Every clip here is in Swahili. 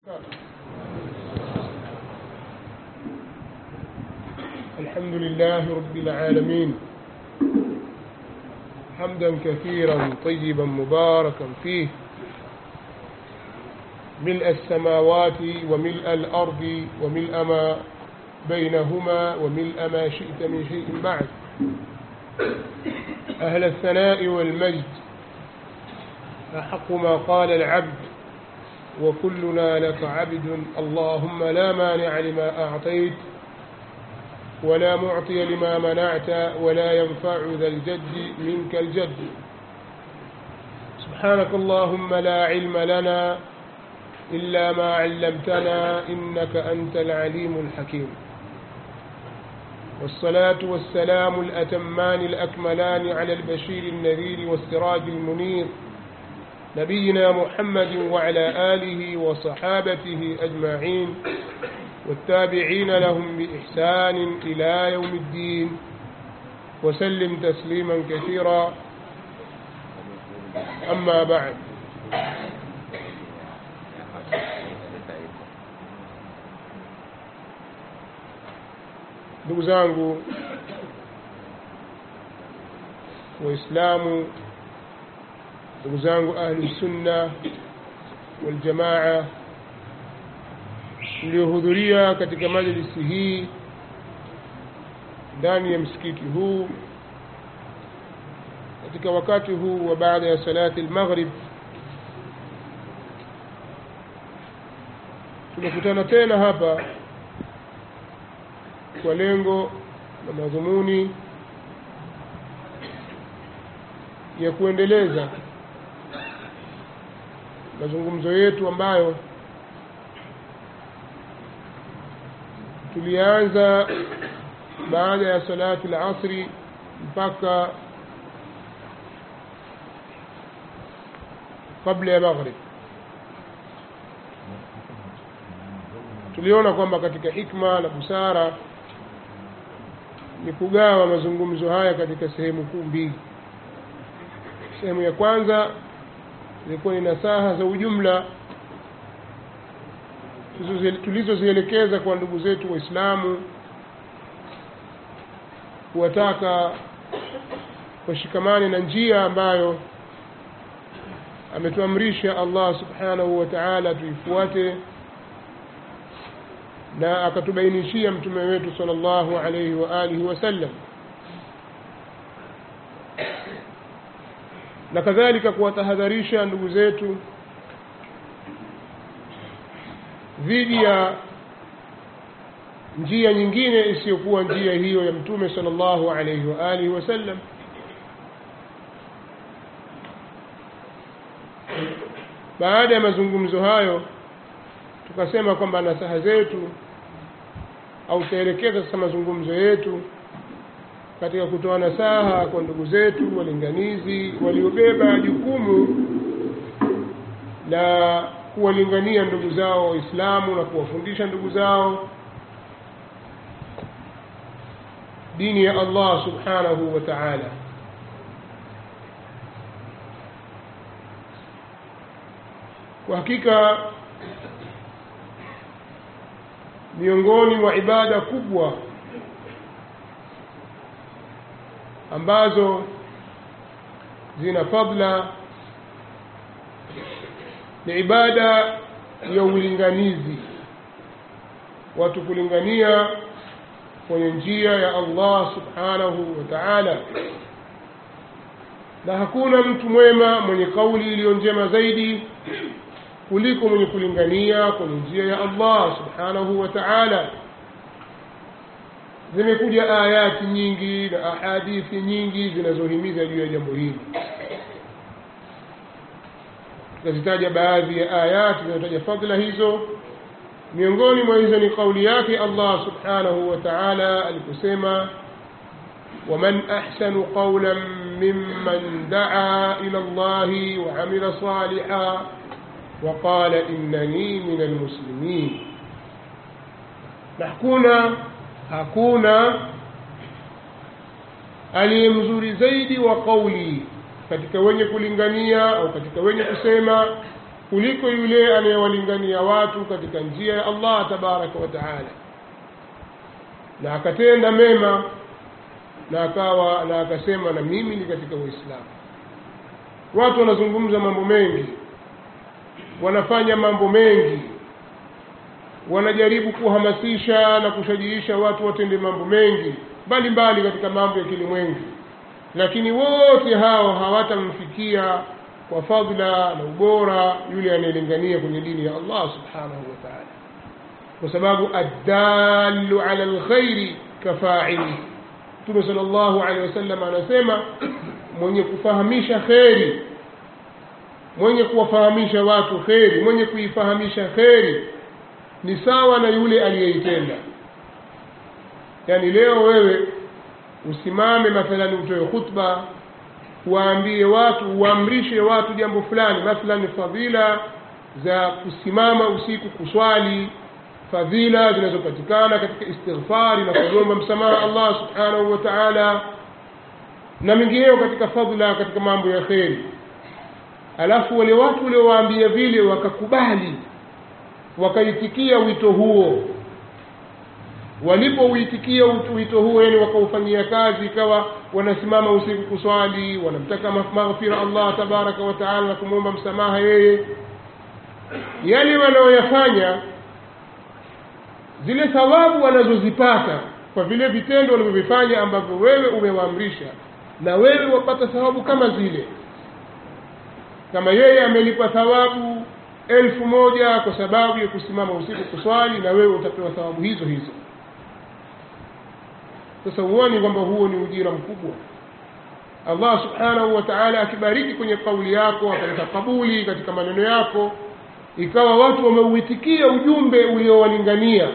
الحمد لله رب العالمين حمدا كثيرا طيبا مباركا فيه ملء السماوات وملء الأرض وملء ما بينهما وملء ما شئت من شيء بعد أهل الثناء والمجد أحق ما قال العبد وكلنا لك عبد اللهم لا مانع لما أعطيت ولا معطي لما منعت ولا ينفع ذا الجد منك الجد سبحانك اللهم لا علم لنا إلا ما علمتنا إنك أنت العليم الحكيم والصلاة والسلام الأتمان الأكملان على البشير النذير والسراج المنير نبينا محمد وعلى آله وصحابته أجمعين والتابعين لهم بإحسان إلى يوم الدين وسلم تسليما كثيرا أما بعد ndugu zangu waislamu ndugu zangu ahli sunna waljamaa mliohudhuria katika majlisi hii ndani ya msikiti huu katika wakati huu wa baada ya salati almaghrib tumekutana tena hapa kwa lengo na madhumuni ya kuendeleza mazungumzo yetu ambayo tulianza baada ya salati al-asri mpaka kabla ya maghrib tuliona kwamba katika hikma na busara ni kugawa mazungumzo haya katika sehemu kuu mbili sehemu ya kwanza ilikuwa ni nasaha za ujumla tulizozielekeza kwa ndugu zetu waislamu kuwataka washikamane na njia ambayo ametuamrisha Allah subhanahu wa ta'ala tuifuate na akatubainishia mtume wetu sallallahu alayhi wa alihi wasallam na kadhalika kuwatahadharisha ndugu zetu dhidi ya njia nyingine isiyokuwa njia hiyo ya mtume sallallahu alayhi wa alihi wasallam baada ya mazungumzo hayo tukasema kwamba nasaha zetu au tutaelekeza sasa mazungumzo yetu katika kutoa nasaha kwa ndugu zetu walinganizi waliobeba jukumu la kuwalingania ndugu zao waislamu na kuwafundisha ndugu zao dini ya Allah subhanahu wa ta'ala kwa hakika miongoni mwa ibada kubwa ambazo zina fadla ni ibada ya ulinganizi watu kulingania kwenye njia ya Allah subhanahu wa ta'ala na hakuna mtu mwema mwenye kauli iliyo njema zaidi kuliko mwenye kulingania kwenye njia ya Allah subhanahu wa ta'ala zimekuja ayati nyingi na ahadithi nyingi zinazohimiza juu ya jambo hili tutazitaja baadhi ya ayati zinazotaja fadhila hizo miongoni mwa hizo ni kauli yake Allah subhanahu wa ta'ala aliposema ومن أحسن قولا ممن دعا إلى الله وعمل صالحا وقال إنني من المسلمين نحكونا hakuna aliye mzuri zaidi wa kauli katika wenye kulingania au katika wenye kusema kuliko yule anayewalingania watu katika njia ya Allah tabaraka wa taala na akatenda mema na akawa na akasema na mimi ni katika Uislamu watu wanazungumza mambo mengi wanafanya mambo mengi wanajaribu kuhamasisha na kushajiisha watu watende mambo mengi mbalimbali katika mambo ya kilimwengu lakini wote hao hawatamfikia kwa fadhila na ubora yule anayelingania kwenye dini ya Allah subhanahu wa ta'ala kwa sababu addalu ala alkhairi kafaili Mtume sallallahu alaihi wasallam anasema mwenye kufahamisha kheri mwenye kuwafahamisha watu kheri mwenye kuifahamisha kheri ni sawa na yule aliyeitenda yaani leo wewe usimame mathalani utoe khutba waambie watu uamrishe watu jambo fulani mathalan fadhila za kusimama usiku kuswali fadhila zinazopatikana katika istighfari na kuomba msamaha Allah subhanahu wa ta'ala na mengineyo katika fadhila katika mambo ya kheri alafu wale watu waliowaambia vile wakakubali wakaitikia wito huo walipouitikia wito huo yani wakaufanyia kazi ikawa wanasimama usiku kuswali wanamtaka maghfira Allah tabaraka wa taala na kumwomba msamaha yeye yale wanaoyafanya zile thawabu wanazozipata kwa vile vitendo walivyovifanya ambavyo wewe umewaamrisha na wewe wapata thawabu kama zile kama yeye amelipa thawabu elfu moja kwa sababu ya kusimama usiku kuswali na wewe utapewa thawabu hizo hizo sasa huoni kwamba huo ni ujira mkubwa Allah subhanahu wa ta'ala akibariki kwenye kauli yako akaleta kabuli katika maneno yako ikawa watu wameuitikia ujumbe uliowalingania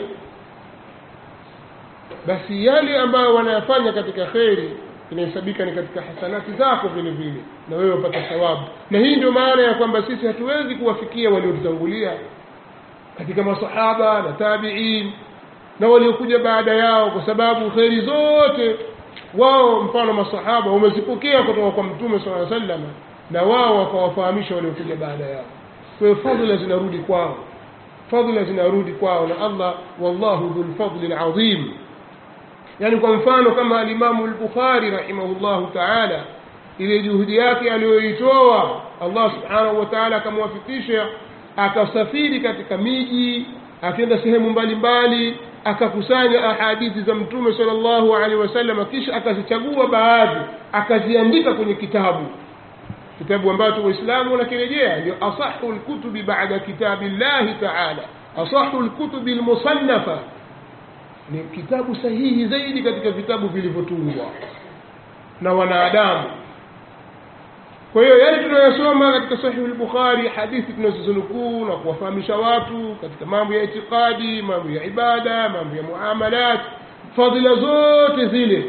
basi yale ambayo wanayafanya katika kheri inahesabika ni katika hasanati zako vile vile na wewe upata thawabu na hii ndio maana ya kwamba sisi hatuwezi kuwafikia waliotutangulia katika masahaba na tabiin na waliokuja baada yao kwa sababu kheri zote wao mfano masahaba wamezipokea kutoka kwa mtume sala sallam na wao wakawafahamisha waliokuja baada yao kwa hiyo fadhila zinarudi kwao fadhila zinarudi kwao na Allah wallahu dhul fadli alazim yani kwa mfano kama alimamu al-Bukhari rahimahullahu ta'ala ile juhudi yake aliyoitoa Allah subhanahu wa ta'ala akamwafikisha akasafiri katika miji akaenda sehemu mbalimbali akakusanya ahadithi za mtume sallallahu alaihi wasallam kisha akazichagua baadhi akaziandika kwenye kitabu kitabu ambacho waislamu wanakirejea ndio asahu lkutubi bada kitabi llahi taala asahu lkutubi lmusannafa ni kitabu sahihi zaidi katika vitabu vilivyotungwa na wanadamu kwa hiyo yale tunayosoma katika sahihu al-bukhari hadithi tunazozunukuu na kuwafahamisha watu katika mambo ya itikadi mambo ya ibada mambo ya muamalat fadhila zote zile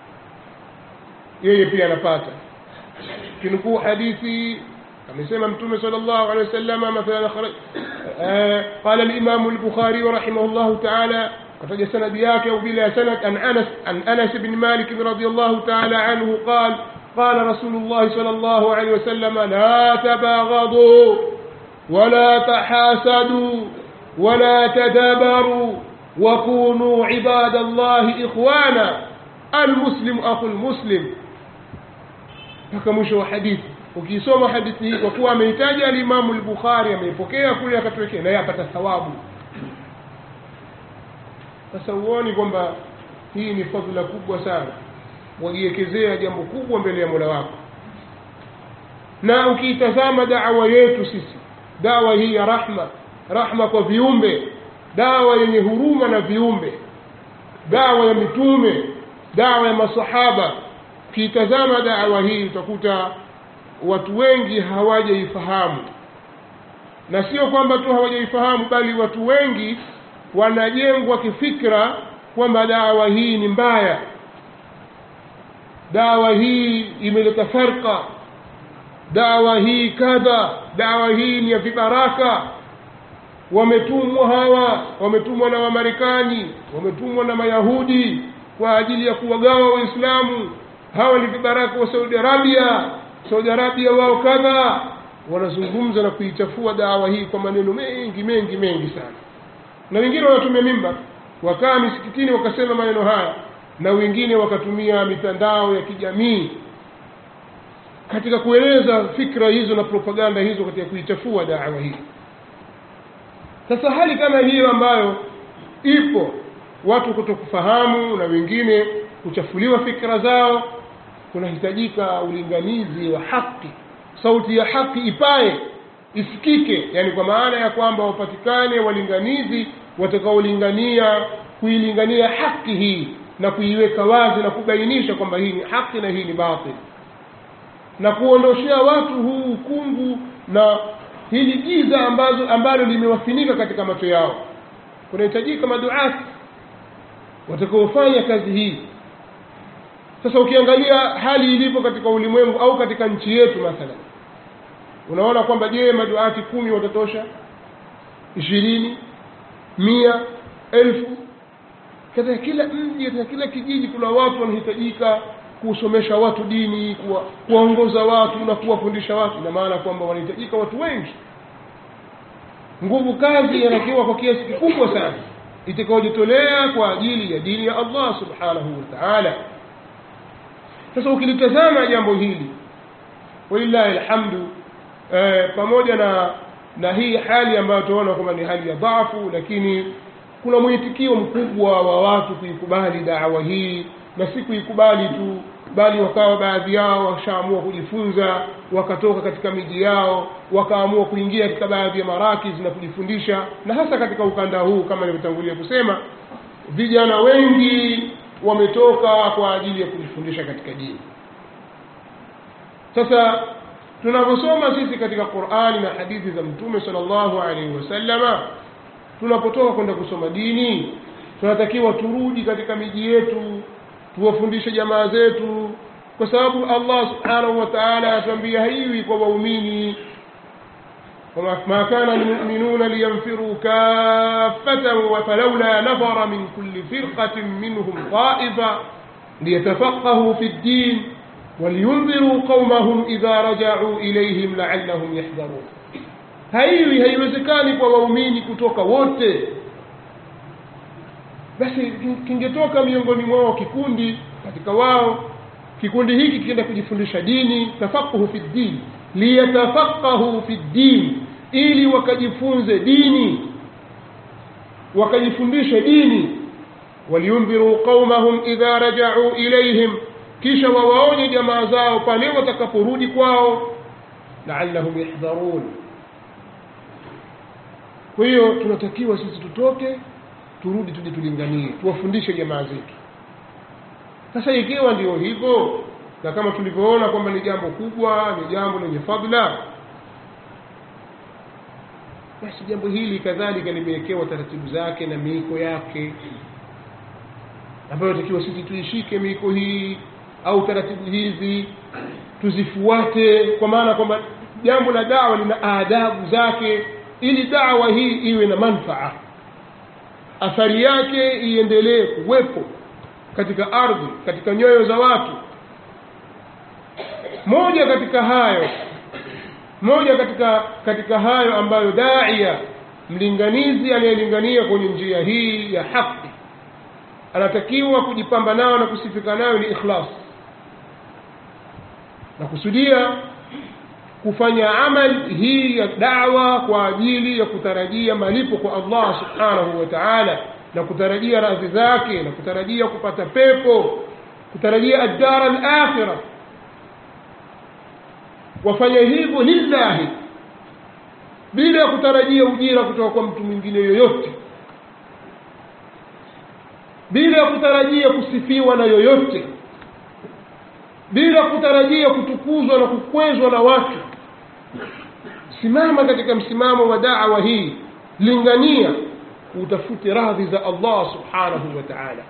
yeye pia anapata kinukuu hadithi amesema mtume sallallahu alaihi wasallam mathalan qala al-imam al-bukhari rahimahullah ta'ala kataja sanadi yake au bila sanad an Anas an Anas ibn Malik radiyallahu ta'ala anhu qala قال رسول الله صلى الله عليه وسلم لا تباغضوا ولا تحاسدوا ولا تدابروا وكونوا عباد الله إخوانا المسلم أخو المسلم mpaka mwisho wa hadithi ukisoma hadithi hii kwa kuwa ameitaja alimamu al-Bukhari ameipokea kule akatuwekea naye apata thawabu sasa uoni kwamba hii ni fadhila kubwa sana wajiwekezea jambo kubwa mbele ya Mola wako na ukiitazama dawa yetu sisi dawa hii ya rahma rahma kwa viumbe dawa yenye huruma na viumbe dawa ya mitume dawa ya masahaba ukiitazama dawa hii utakuta watu wengi hawajaifahamu na sio kwamba tu hawajaifahamu bali watu wengi wanajengwa kifikra kwamba dawa hii ni mbaya dawa hii imeleta farqa dawa hii kadha dawa hii ni ya vibaraka wametumwa hawa wametumwa na wamarekani wametumwa na mayahudi kwa ajili ya kuwagawa waislamu hawa ni vibaraka wa saudi arabia saudi arabia wao kadha wanazungumza na kuichafua dawa hii kwa maneno mengi mengi mengi sana na wengine wanatumia mimba wakaa misikitini wakasema maneno haya na wengine wakatumia mitandao ya kijamii katika kueleza fikra hizo na propaganda hizo katika kuichafua dawa hii sasa hali kama hiyo ambayo ipo watu kutokufahamu na wengine kuchafuliwa fikra zao kunahitajika ulinganizi wa haki sauti ya haki ipae isikike yani kwa maana ya kwamba wapatikane walinganizi watakaolingania kuilingania haki hii na kuiweka wazi na kubainisha kwamba hii ni haki na hii ni batil na kuondoshea watu huu ukungu na hili giza ambazo ambalo limewafinika katika macho yao kunahitajika maduati watakaofanya kazi hii sasa ukiangalia hali ilivyo katika ulimwengu au katika nchi yetu mathalan unaona kwamba je maduati kumi watatosha ishirini mia elfu katika kila mji katika kila kijiji kuna watu wanahitajika kusomesha watu dini kuwa, kuwaongoza watu na kuwafundisha watu ina maana kwamba wanahitajika watu wengi nguvu kazi inatakiwa kwa kiasi kikubwa sana itakaojitolea kwa ajili ya dini ya allah subhanahu wa taala sasa ukilitazama jambo hili walillahi alhamdu eh, pamoja na na hii hali ambayo tunaona kwamba ni hali ya dhafu lakini kuna mwitikio mkubwa wa watu kuikubali dawa hii na si kuikubali tu bali wakawa baadhi yao washaamua kujifunza wakatoka katika miji yao wakaamua kuingia katika baadhi ya marakiz na kujifundisha na hasa katika ukanda huu kama nilivyotangulia kusema vijana wengi wametoka kwa ajili ya kujifundisha katika dini sasa tunavyosoma sisi katika qurani na hadithi za mtume salllahu alaihi wasallama tunapotoka kwenda kusoma dini tunatakiwa turudi katika miji yetu tuwafundishe jamaa zetu kwa sababu allah subhanahu wa taala anatuambia haiwi kwa waumini ما كان المؤمنون لينفروا كافة فلولا نفر من كل فرقة منهم طائفة ليتفقهوا في الدين ولينذروا قومهم إذا رجعوا إليهم لعلهم يحذرون haiwi haiwezekani kwa waumini kutoka wote basi kingetoka miongoni mwao kikundi katika wao kikundi hiki kienda kujifundisha dini tafaquhu fi ddin liyatafaqahu fi ddin ili wakajifunze dini wakajifundishe dini waliyundhiruu qaumahum idha rajau ilaihim kisha wawaonye jamaa zao pale watakaporudi kwao laallahum yahdharun kwa hiyo tunatakiwa sisi tutoke turudi tuje tulinganie tuwafundishe jamaa zetu sasa ikiwa ndio hivyo na kama tulivyoona kwamba ni jambo kubwa ni jambo lenye fadla basi jambo hili kadhalika limewekewa taratibu zake na miiko yake ambayo takiwa sisi tuishike miiko hii au taratibu hizi tuzifuate kwa maana kwamba jambo la dawa lina adabu zake ili dawa hii iwe na manfaa athari yake iendelee kuwepo katika ardhi katika nyoyo za watu moja katika hayo moja katika katika hayo ambayo daia mlinganizi anayelingania kwenye njia hii ya haki anatakiwa kujipamba nayo na kusifika nayo ni ikhlas na kusudia kufanya amali hii ya dawa kwa ajili ya kutarajia malipo kwa allah subhanahu wa taala na kutarajia radhi zake na kutarajia kupata pepo kutarajia addara alakhira wafanye hivyo lillahi bila ya kutarajia ujira kutoka kwa mtu mwingine yoyote bila ya kutarajia kusifiwa na yoyote bila kutarajia kutukuzwa na kukwezwa na watu simama katika msimamo wa dawa hii lingania utafute radhi za allah subhanahu wa taala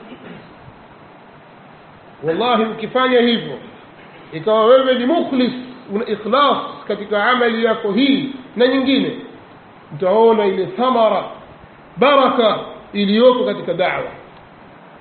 wallahi ukifanya hivyo ikawa wewe ni mukhlis una ikhlas katika amali yako hii na nyingine utaona ile thamara baraka iliyoko katika dawa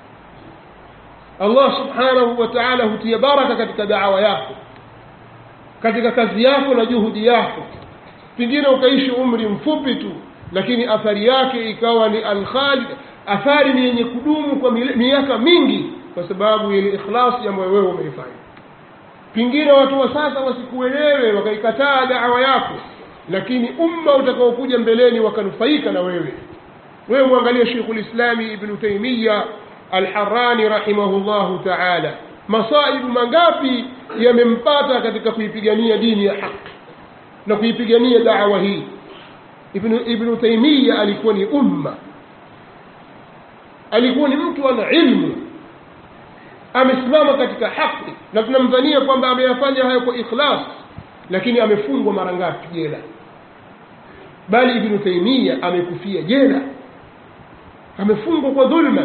allah subhanahu wa taala hutia baraka katika dawa yako katika kazi yako na juhudi yako pengine ukaishi umri mfupi tu lakini athari yake ikawa ni alkhalid athari ni yenye kudumu kwa miaka mingi kwa sababu ile ikhlasi ambayo wewe umeifanya pengine watu wa sasa wasikuelewe wakaikataa dawa yako lakini umma utakaokuja mbeleni wakanufaika na wewe wewe mwangalie Sheikhul Islami Ibn Taymiyyah Al-Harrani rahimahullahu ta'ala masaibu mangapi yamempata katika kuipigania dini ya haki na kuipigania dawa hii Ibn Ibn Taymiyyah alikuwa ni umma alikuwa ni mtu ana ilmu amesimama katika haki na tunamdhania kwamba ameyafanya hayo kwa ikhlas lakini amefungwa mara ngapi jela bali Ibn Taymiyyah amekufia jela amefungwa kwa dhulma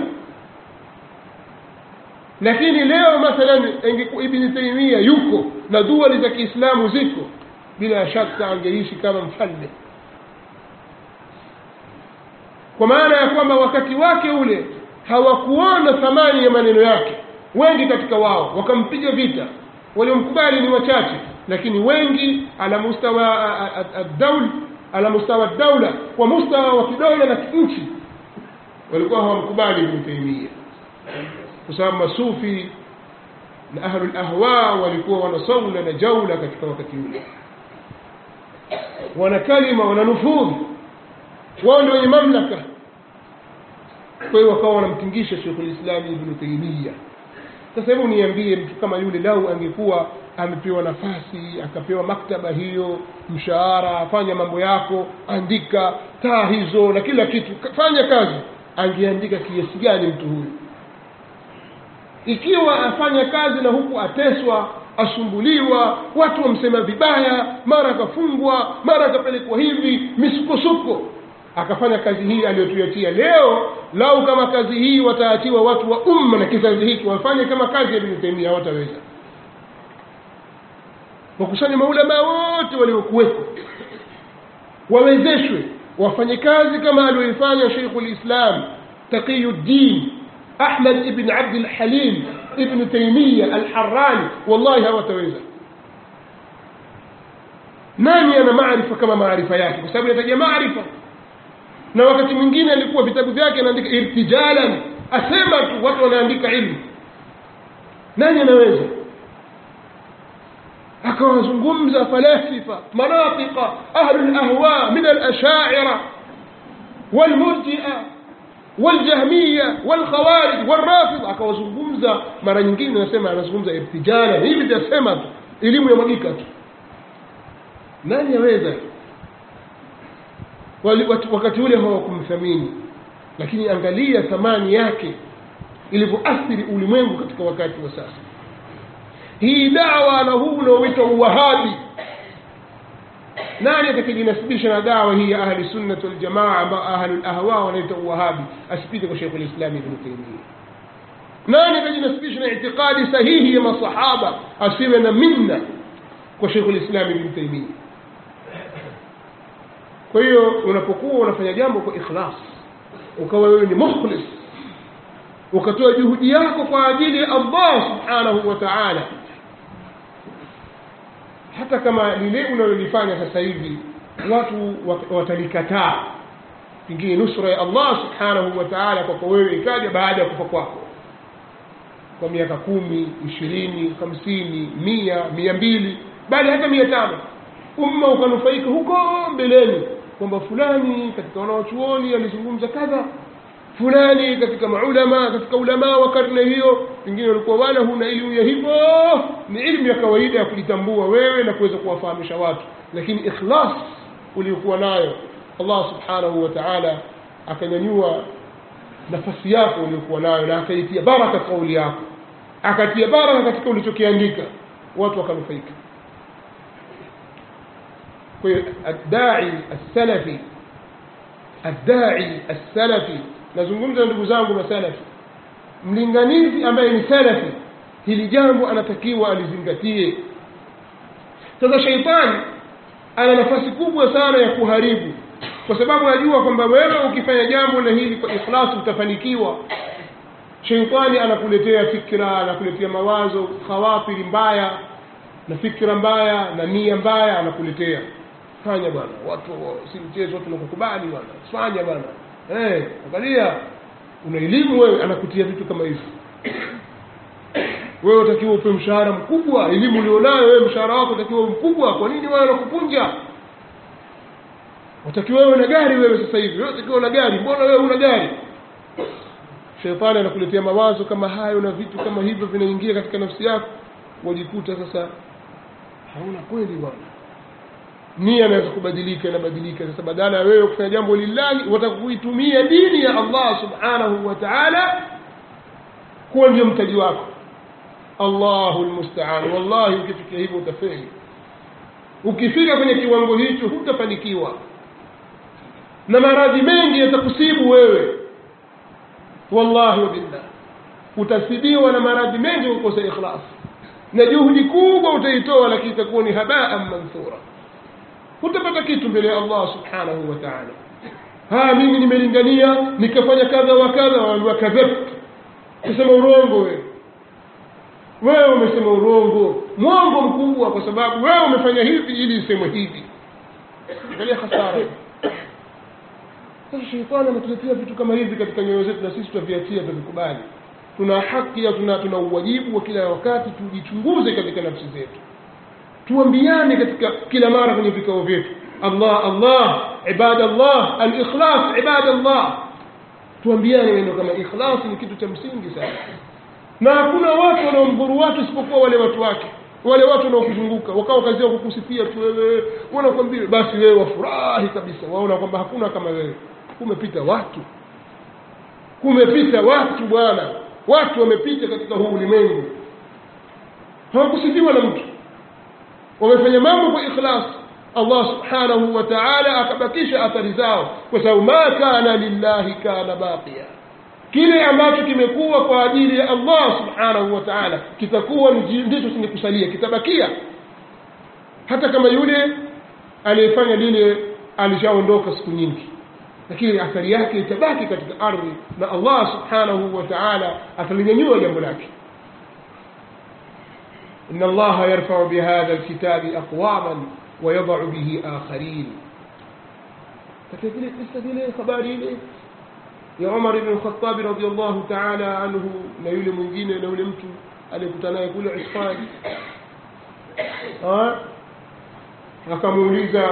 lakini leo mathalan Ibn Taymiyyah yuko na dua za Kiislamu ziko bila shaka angeishi kama mfalme kwa maana ya kwamba wakati wake ule hawakuona thamani ya maneno yake wengi katika wao wakampiga vita waliomkubali ni wachache lakini wengi ala mustawa ad-dawl ala mustawa ad-dawla kwa mustawa wa kidola na nchi walikuwa hawamkubali Ibn Taymiyyah kwa sababu masufi na ahlul ahwa walikuwa wanasaula na jaula katika wakati ule wana kalima wana nufudhi wao ndio wenye mamlaka kwa hiyo wakawa wanamtingisha Sheikhul Islam Ibn Taymiyyah sasa hebu niambie mtu kama yule lau angekuwa amepewa nafasi akapewa maktaba hiyo mshahara afanya mambo yako andika taa hizo na kila kitu fanya kazi angeandika kiasi gani mtu huyu ikiwa afanya kazi na huku ateswa asumbuliwa watu wamsema vibaya mara akafungwa mara akapelekwa hivi misukosuko akafanya kazi hii aliyotuyatia leo lau kama kazi hii wataatiwa watu wa umma na kizazi hiki wafanye kama kazi ya Ibn Taymiyyah hawataweza wakusanye maulama wote waliokuwepo wawezeshwe wafanye kazi kama aliyoifanya Sheikhul Islam Taqiyuddin Ahmad ibn Abd al-Halim ibn Taymiyyah al-Harrani wallahi hawataweza nani ana maarifa kama maarifa yake kwa sababu inataja maarifa na wakati mwingine alikuwa vitabu vyake anaandika irtijalan asema tu watu wanaandika ilmu nani anaweza akawazungumza falasifa manatika ahlu lahwa min alashaira walmurjia waljahmiya walkhawarij walrafidh akawazungumza mara nyingine nasema anazungumza irtijalan hivi vyasema tu elimu ya mwagika tu nani aweza wakati ule hawakumthamini lakini angalia thamani yake ilivyoathiri ulimwengu katika wakati wa sasa hii dawa na huu unaoitwa uwahabi nani atakijinasibisha na dawa hii ya ahli sunnat waljamaa ambao ahlul ahwa wanaita uwahabi asipite kwa sheikhul islam ibn taymiyyah nani atajinasibisha na itikadi sahihi ya masahaba asiwe na minna kwa sheikhul islam ibn taymiyyah kwa hiyo unapokuwa unafanya jambo kwa ikhlas ukawa wewe ni mukhlis ukatoa juhudi yako kwa ajili ya Allah subhanahu wa ta'ala hata kama lile unalolifanya sasa hivi watu watalikataa pengine nusra ya Allah subhanahu wa ta'ala kwako wewe ikaja baada ya kufa kwako kwa miaka kumi ishirini hamsini mia mia mbili bali hata mia tano umma ukanufaika huko mbeleni kwamba fulani katika wanawachuoni alizungumza kadha fulani katika maulama katika ulama wa karne hiyo pengine walikuwa wala huna elimu ya hivyo ni elimu ya kawaida ya kujitambua wewe na kuweza kuwafahamisha watu lakini ikhlas uliokuwa nayo Allah subhanahu wa ta'ala akanyanyua nafasi yako uliokuwa nayo na akaitia baraka kauli yako akatia baraka katika ulichokiandika watu wakanufaika kwa hiyo adai as-salafi adai as-salafi nazungumza na ndugu zangu masalafi mlinganizi ambaye ni salafi hili jambo anatakiwa alizingatie sasa shaitani ana nafasi kubwa sana ya kuharibu kwa sababu najua kwamba wewe ukifanya jambo na hili kwa ikhlasi utafanikiwa sheitani anakuletea fikra anakuletea mawazo khawatiri mbaya na fikra mbaya na nia mbaya anakuletea fanya bwana watu si mchezo watu nakukubali bwana fanya bwana eh angalia una elimu wewe anakutia vitu kama hivi wewe utakiwa upe mshahara mkubwa elimu ulionayo wewe mshahara wako utakiwa mkubwa kwa nini wewe unakupunja utakiwa wewe na gari wewe sasa hivi wewe utakiwa na gari mbona wewe una gari shetani anakuletea mawazo kama hayo na vitu kama hivyo vinaingia katika nafsi yako wajikuta sasa hauna kweli bwana nia inaweza kubadilika inabadilika sasa badala ya wewe kufanya jambo lillahi wataka kuitumia dini ya allah subhanahu wa taala kuwa ndio mtaji wako allahu lmustaan wallahi ukifikia hivyo utafeli ukifika kwenye kiwango hicho hutafanikiwa na maradhi mengi yatakusibu wewe wallahi wabillah utasibiwa na maradhi mengi kukosa ikhlas na juhudi kubwa utaitoa lakini itakuwa ni habaan manthura hutapata kitu mbele ya allah subhanahu wa taala haya mimi nimelingania nikafanya kadha wa kadha waambiwa kadhabt kusema urongo wewe wewe umesema urongo mwongo mkubwa kwa sababu wewe umefanya hivi ili isemwe hivi angalia hasara sasa shetani ametuletea vitu kama hivi katika nyoyo zetu na sisi tutaviachia tutavikubali tuna haki ya tuna, tuna uwajibu wa kila wakati tujichunguze katika nafsi zetu tuambiane katika kila mara kwenye vikao vyetu allah allah ibadallah alikhlas ibadallah tuambiane neno kama ikhlas ni kitu cha msingi sana na hakuna watu wanaomdhuru watu isipokuwa wale watu wake wale watu wanaokuzunguka wakawa kazi yao kukusifia tu wewe wanakwambia basi wewe wafurahi kabisa waona kwamba hakuna kama wewe kumepita watu kumepita watu bwana watu wamepita katika huu ulimwengu hawakusifiwa na mtu wamefanya mambo kwa ikhlas allah subhanahu wa taala akabakisha athari zao kwa sababu ma kana lillahi kana baqiya kile ambacho kimekuwa kwa ajili ya allah subhanahu wa taala kitakuwa ndicho chenye kusalia kitabakia hata kama yule aliyefanya lile alishaondoka siku nyingi lakini athari yake itabaki katika ardhi na allah subhanahu wa taala atalinyanyua jambo lake إن الله يرفع بهذا الكتاب أقواما ويضع به آخرين فتجلس تستدل خبارين ya Umar ibn Khattab radhiyallahu ta'ala anhu na yule mwingine na yule mtu aliyekutana naye kule Isfan akamuuliza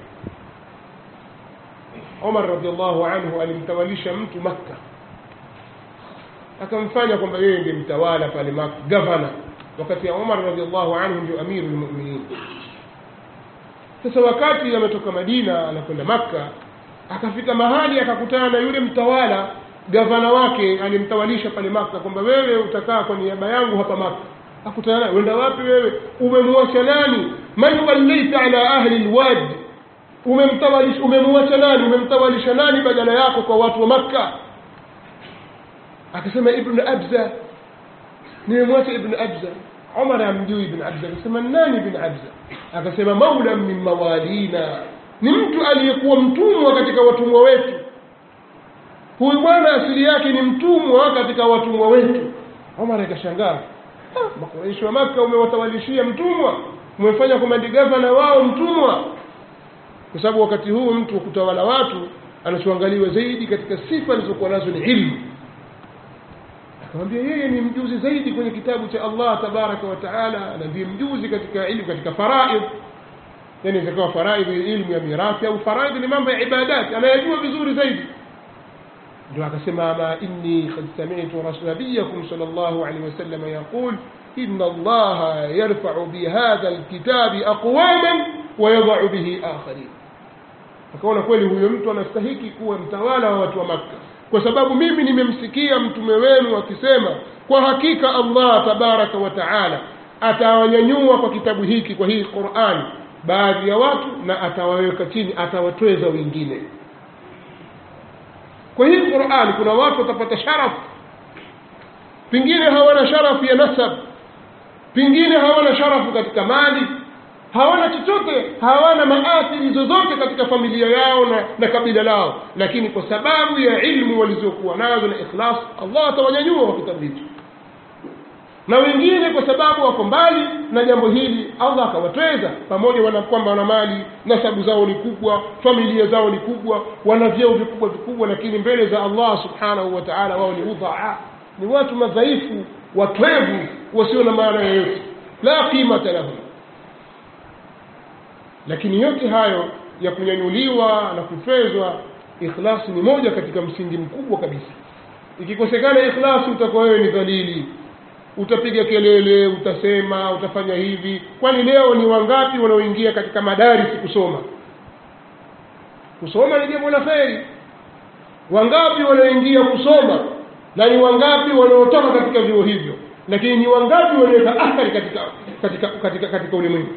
Umar radhiyallahu anhu alimtawalisha mtu Makka akamfanya kwamba yeye ndiye mtawala pale Makka governor wakati ya Umar radhiyallahu anhu ndio amirul mu'minin sasa wakati ametoka Madina anakwenda Makka akafika mahali akakutana na yule mtawala gavana wake alimtawalisha pale maka kwamba wewe utakaa kwa niaba yangu hapa maka akutana naye wenda wapi wewe umemwacha nani man wallaita ala ahli lwad umemtawalisha umemwacha nani umemtawalisha nani badala yako kwa watu wa makka akasema ibn abza nimemwacha ibn abza umar amjui ibn abza akasema nani ibn abza akasema maula min mawalina ni mtu aliyekuwa mtumwa katika watumwa wetu huyu bwana asili yake ni mtumwa katika watumwa wetu omar akashangaa makuraishi wa maka umewatawalishia mtumwa umefanya komandi gavana wao mtumwa kwa sababu wakati huu mtu wa kutawala watu anachoangaliwa zaidi katika sifa alizokuwa nazo ni ilmu akamwambia yeye ni mjuzi zaidi kwenye kitabu cha allah tabaraka wa taala na ndiye mjuzi katika ilmu katika faraidh yani zikawa faraidhi ilmu ya mirathi au faraidhi ni mambo ya ibadati anayajua vizuri zaidi ndio akasema ama inni qad sami'tu rasulabiyakum sallallahu alaihi wasallam yaqul inna allaha yarfa'u bihadha alkitabi aqwaman wa yadh'u bihi akharin akaona kweli huyo mtu anastahiki kuwa mtawala wa watu wa makka kwa sababu mimi nimemsikia mtume wenu akisema kwa hakika allah tabaraka wa taala atawanyanyua kwa kitabu hiki kwa hii qurani baadhi ya watu na atawaweka chini atawatweza wengine kwa hii qurani kuna watu watapata sharafu pengine hawana sharafu ya nasab pengine hawana sharafu katika mali hawana chochote hawana maathiri zozote katika familia yao na, na kabila lao lakini kwa sababu ya ilmu walizokuwa nazo na ikhlas allah atawanyanyua wa kitabu hicho na wengine kwa sababu wako mbali na jambo hili allah akawatweza pamoja wana kwamba wana mali nasabu zao ni kubwa familia zao ni kubwa wana vyeo vikubwa vikubwa lakini mbele za allah subhanahu wa taala wao ni udhaa ni watu madhaifu watwevu wasio na maana yoyote la qimata lahum lakini yote hayo ya kunyanyuliwa na kutwezwa ikhlasi ni moja katika msingi mkubwa kabisa ikikosekana ikhlasi utakuwa wewe ni dhalili utapiga kelele utasema utafanya hivi kwani leo ni wangapi wanaoingia katika madarisi kusoma kusoma ni jambo la kheri wangapi wanaoingia kusoma na ni wangapi wanaotoka katika vyuo hivyo lakini ni wangapi wanaweka athari katika katika katika, katika ulimwengu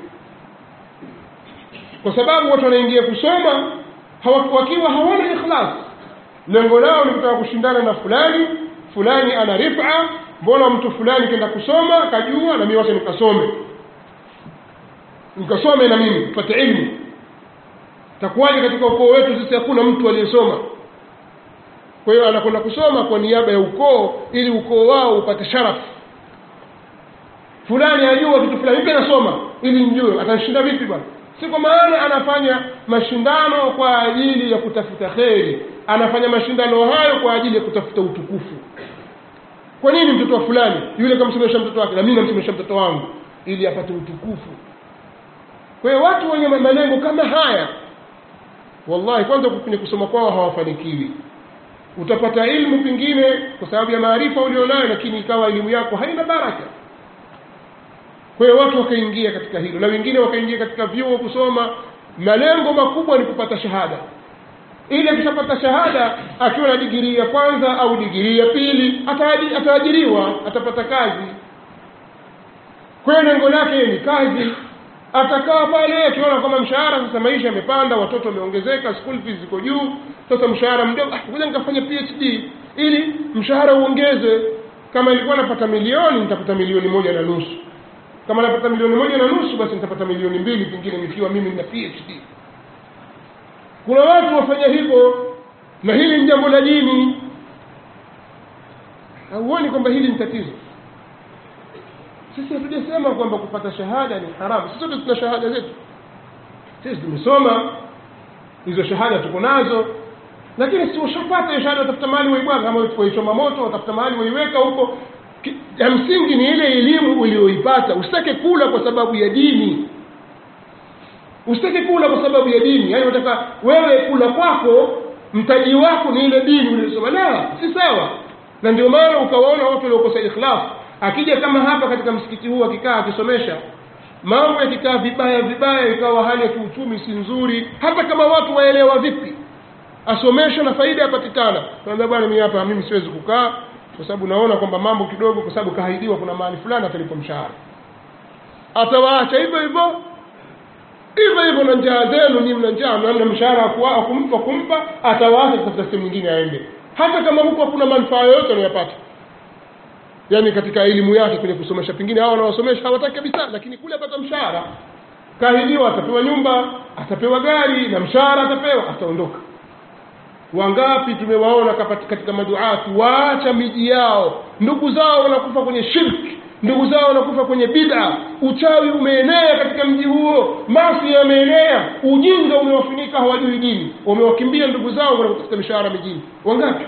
kwa sababu watu wanaingia kusoma hawa, wakiwa hawana ikhlas lengo lao ni kutaka kushindana na fulani fulani ana rifa mbona mtu fulani kenda kusoma kajua na mimi wacha nikasome nikasome na mimi tupate ilmu takuwaje katika ukoo wetu sisi hakuna mtu aliyesoma kwa hiyo anakwenda kusoma kwa niaba ya ukoo ili ukoo wao upate sharafu fulani ajua kitu fulani mimi nasoma ili njue atashinda vipi bwana si kwa maana anafanya mashindano kwa ajili ya kutafuta kheri anafanya mashindano hayo kwa ajili ya kutafuta utukufu kwa nini mtoto wa fulani yule kamsomesha mtoto wake na mimi namsomesha mtoto wangu ili apate utukufu kwa hiyo watu wenye malengo kama haya wallahi kwanza kwenye kusoma kwao hawafanikiwi utapata ilmu pengine kwa sababu ya maarifa ulionayo lakini ikawa elimu yako haina baraka kwa hiyo watu wakaingia katika hilo na wengine wakaingia katika vyuo kusoma malengo makubwa ni kupata shahada ili akishapata shahada akiwa na digirii ya kwanza au digirii ya pili ataajiriwa atapata kazi kwa hiyo lengo lake ni kazi atakaa pale akiona kama mshahara sasa maisha yamepanda watoto wameongezeka school fees ziko juu sasa mshahara mdogo ah, ngoja nikafanya phd ili mshahara uongeze kama ilikuwa napata milioni nitapata milioni moja na nusu kama napata milioni moja na nusu basi nitapata milioni mbili pengine nikiwa mimi nina phd kuna watu wafanya hivyo na hili ni jambo la dini hauoni kwamba hili ni tatizo sisi hatujasema kwamba kupata shahada ni haramu sisi sote tuna shahada zetu sisi tumesoma hizo shahada tuko nazo lakini si ushapata hiyo shahada watafuta mahali waibwaga kama waichoma moto watafuta mahali waiweka huko ya msingi ni ile elimu uliyoipata usitake kula kwa sababu ya dini usitake kula kwa sababu ya dini yaani unataka wewe kula kwako mtaji wako ni ile dini uliyosoma la si sawa na ndio maana ukawaona watu waliokosa ikhlas akija kama hapa katika msikiti huu akikaa akisomesha mambo yakikaa vibaya vibaya ikawa hali ya kiuchumi si nzuri hata kama watu waelewa vipi asomeshwe na faida yapatikana naambia bwana mimi hapa mimi siwezi kukaa kwa sababu naona kwamba mambo kidogo kwa sababu kahaidiwa kuna mahali fulani atalipwa mshahara atawaacha hivyo hivyo hivyo hivyo na njaa zenu ni mna njaa mna mshahara wa kumpa kumpa atawaacha kutafuta sehemu nyingine aende hata kama huko hakuna manufaa yoyote anayopata yaani katika elimu yake kwenye kusomesha pengine hao wanaosomesha hawataki kabisa lakini kule apata mshahara kahidiwa atapewa nyumba atapewa gari na mshahara atapewa ataondoka wangapi tumewaona katika maduatu waacha miji yao ndugu zao wanakufa kwenye shirki ndugu zao wanakufa kwenye bid'a uchawi umeenea katika mji huo masi yameenea ujinga umewafunika hawajui dini wamewakimbia ndugu zao kwenda kutafuta mishahara mijini wangapi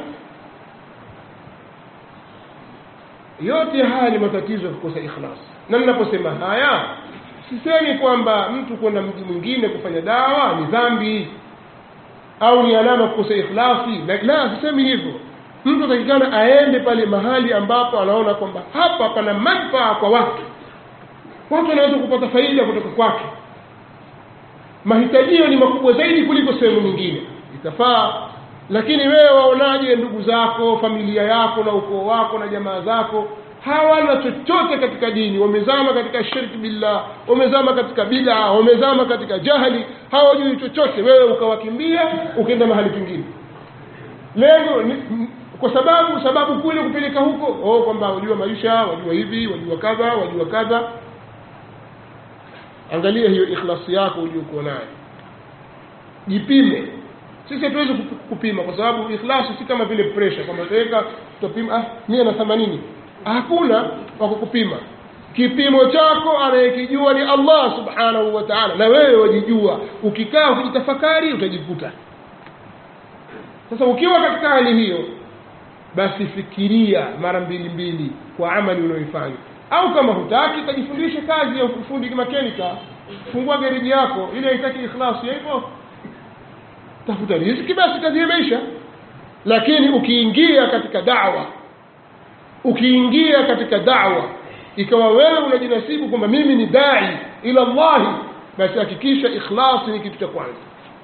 yote haya ni matatizo ya kukosa ikhlas na ninaposema haya sisemi kwamba mtu kwenda mji mwingine kufanya dawa ni dhambi au ni alama kukosa ikhlasi la sisemi hivyo mtu atakikana aende pale mahali ambapo anaona kwamba hapa pana manfaa kwa watu watu wanaweza kupata faida kutoka kwake mahitajio ni makubwa zaidi kuliko sehemu nyingine itafaa lakini wewe waonaje ndugu zako familia yako na ukoo wako na jamaa zako hawana chochote katika dini wamezama katika shirki billah wamezama katika bida wamezama katika jahili hawajui chochote wewe ukawakimbia ukaenda mahali pengine lengo ni, kwa sababu sababu kule kupeleka huko oh kwamba wajua maisha wajua hivi wajua kadha wajua kadha angalia hiyo ikhlasi yako uliokuwa nayo jipime sisi hatuwezi kupima kwa sababu ikhlasi si kama vile pressure kwamba tutaweka tutapima ah mia na themanini hakuna wa kukupima kipimo chako anayekijua ni allah subhanahu wa taala na wewe wajijua ukikaa ukijitafakari utajikuta sasa ukiwa katika hali hiyo basi fikiria mara mbili mbili kwa amali unayoifanya au kama hutaki utajifundishe kazi ya ufundi makenika fungua gereji yako ili haitaki ikhlasi ya hivyo tafuta riziki basi kazi imeisha lakini ukiingia katika dawa ukiingia katika dawa ikawa wewe unajinasibu kwamba mimi ni dai ila llahi basi hakikisha ikhlasi ni kitu cha kwanza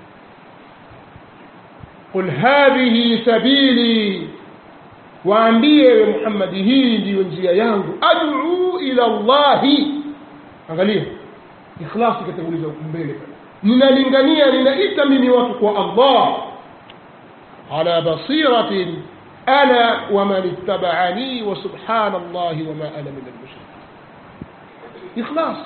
qul hadhihi sabili waambie we muhammadi hii ndiyo njia yangu aduu ila llahi angalia ikhlasi ikatanguliza mbele ninalingania ninaita mimi watu kwa allah ala basiratin ana waman ittabaani wa subhana llahi wama ana min almushrikin ikhlas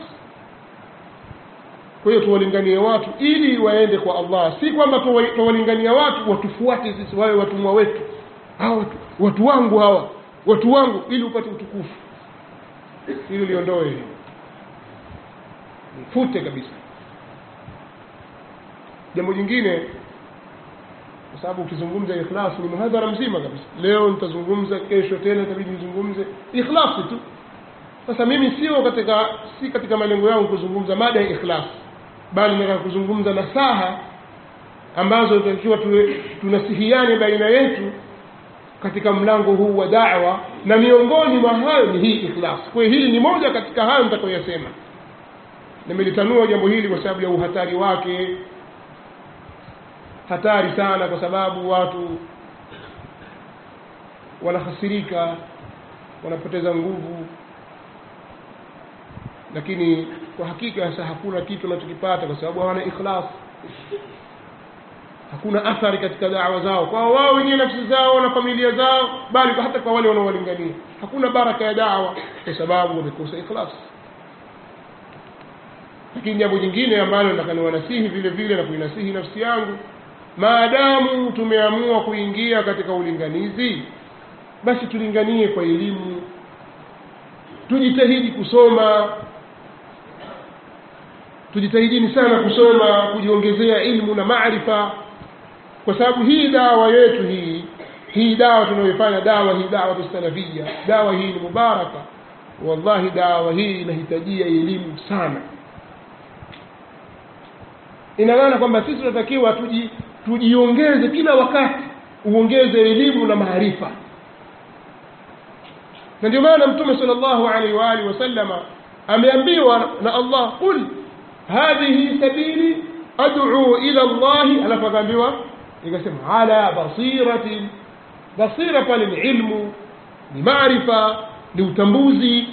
kwa hiyo tuwalinganie watu ili waende kwa allah si kwamba tuwalingania watu watufuate sisi wawe watumwa wetu hawa watu, watu wangu hawa watu wangu ili upate utukufu ili liondoe hili mfute kabisa jambo jingine kwa sababu ukizungumza ikhlas ni muhadhara mzima kabisa leo nitazungumza kesho tena itabidi nizungumze ikhlasi tu sasa mimi sio katika si katika malengo yangu kuzungumza mada ya ikhlas bali nataka kuzungumza nasaha ambazo tunatakiwa tunasihiane baina yetu katika mlango huu wa da'wa na miongoni mwa hayo ni hii ikhlas kwa hiyo hili ni moja katika hayo nitakayoyasema nimelitanua jambo hili kwa sababu ya uhatari wake hatari sana kwa sababu watu wanahasirika wanapoteza nguvu lakini kwa hakika sasa hakuna kitu wanachokipata kwa sababu hawana ikhlas hakuna athari katika dawa zao kwa wao wenyewe nafsi zao na familia zao bali hata kwa wale wanaowalingania hakuna baraka ya dawa kwa sababu wamekosa ikhlas lakini jambo jingine ambalo nataka niwanasihi vile vile na kuinasihi nafsi yangu maadamu tumeamua kuingia katika ulinganizi basi tulinganie kwa elimu tujitahidi kusoma tujitahidini sana kusoma kujiongezea ilmu na maarifa kwa sababu hii dawa yetu hii hii dawa tunayoifanya dawa hii dawa salafia dawa hii ni mubaraka wallahi dawa hii inahitajia elimu sana ina maana kwamba sisi tunatakiwa tuji tujiongeze kila wakati uongeze elimu na maarifa na ndio maana mtume sallallahu alaihi wa alihi wasallama ameambiwa na Allah qul hadhihi sabili ad'u ila Allah alafu akaambiwa ikasema ala basiratin basira pale ni ilmu ni maarifa ni utambuzi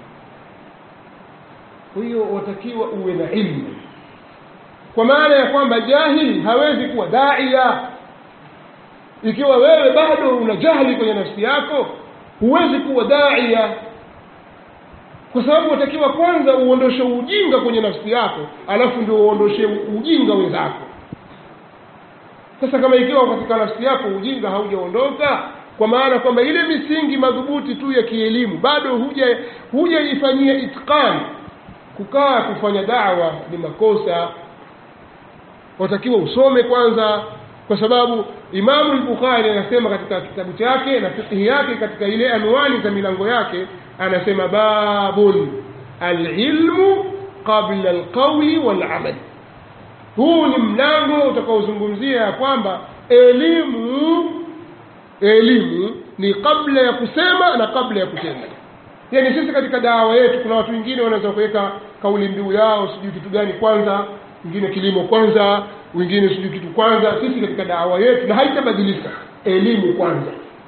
kwa hiyo watakiwa uwe na ilmu kwa maana ya kwamba jahili hawezi kuwa daia ikiwa wewe bado una jahili kwenye nafsi yako huwezi kuwa daia kwa sababu watakiwa kwanza uondoshe ujinga kwenye nafsi yako alafu ndio uondoshe ujinga wenzako sasa kama ikiwa katika nafsi yako ujinga haujaondoka kwa maana kwamba ile misingi madhubuti tu ya kielimu bado huja hujaifanyia itqan kukaa kufanya dawa ni makosa watakiwa usome kwanza kwa sababu imamu al-bukhari anasema katika kitabu chake na fiqhi yake katika ile anwani za milango yake anasema babun alilmu qabla alqawli walamal huu ni mlango utakaozungumzia ya kwamba elimu elimu ni kabla ya kusema na kabla ya kutenda yaani sisi katika dawa yetu kuna watu wengine wanaweza kuweka kauli mbiu yao sijui kitu gani kwanza wengine kilimo kwanza wengine sijui kitu kwanza sisi katika dawa yetu na haitabadilika elimu kwanza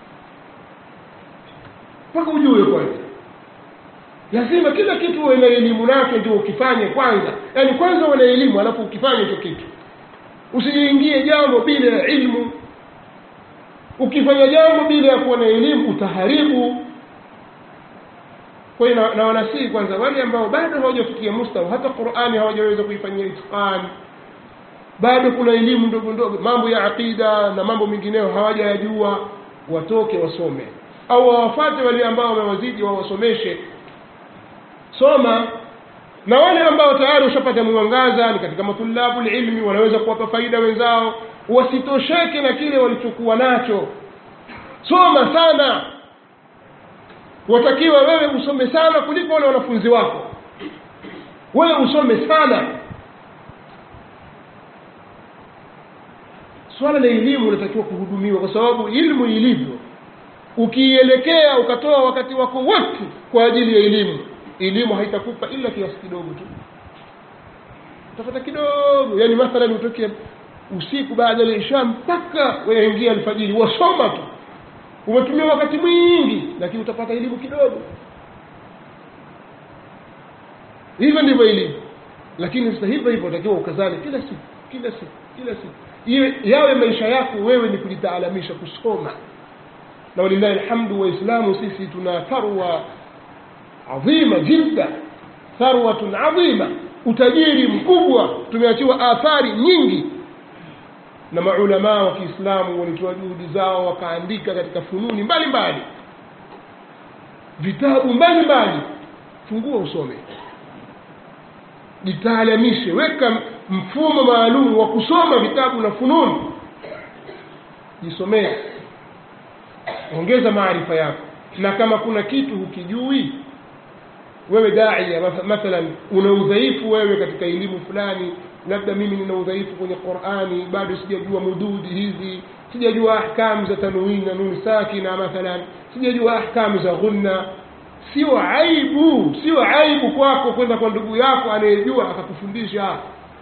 mpaka ujue kwanza lazima kila kitu uwe na elimu nacho ndio ukifanye kwanza yaani kwanza uwe na elimu alafu ukifanye hicho kitu usijiingie jambo bila ya ilmu ukifanya jambo bila ya kuwa na elimu utaharibu kwa hiyo na wanasihi kwanza wale ambao bado hawajafikia mustawa hata qurani hawajaweza kuifanyia itqani bado kuna elimu ndogo ndogo mambo ya aqida na mambo mengineyo hawajayajua watoke wasome au wawafate wale ambao wamewazidi wawasomeshe soma na wale ambao tayari ushapata mwangaza ni katika matulabu ilmi wanaweza kuwapa faida wenzao wasitosheke na kile walichokuwa nacho soma sana watakiwa wewe usome sana kuliko wale wanafunzi wako wewe usome sana swala la elimu linatakiwa kuhudumiwa kwa sababu ilmu ilivyo ukiielekea ukatoa wakati wako wote kwa ajili ya elimu elimu haitakupa ila kiasi kidogo tu utapata kidogo yani mathalan utoke usiku baada ya isha mpaka waingia alfajiri wasoma tu umetumia wakati mwingi lakini utapata elimu kidogo hivyo ndivyo ilivyo lakini sasa hivyo hivyo utakiwa ukazane kila siku kila siku kila siku iwe yawe maisha yako wewe ni kujitaalamisha kusoma na walillahi alhamdu waislamu sisi tuna tharwa adhima jidda tharwatun adhima utajiri mkubwa tumeachiwa athari nyingi na maulamaa wa kiislamu walitoa juhudi zao wakaandika katika fununi mbalimbali vitabu mbalimbali fungua usome jitaalamishe weka mfumo maalum wa kusoma vitabu na fununi jisomee ongeza maarifa yako na kama kuna kitu hukijui wewe daia mathalan una udhaifu wewe katika elimu fulani labda mimi nina udhaifu kwenye qurani bado sijajua mududi hizi sijajua ahkamu za tanwini na nuni sakina mathalan sijajua ahkamu za ghunna sio aibu sio aibu kwako kwenda kwa ndugu yako anayejua akakufundisha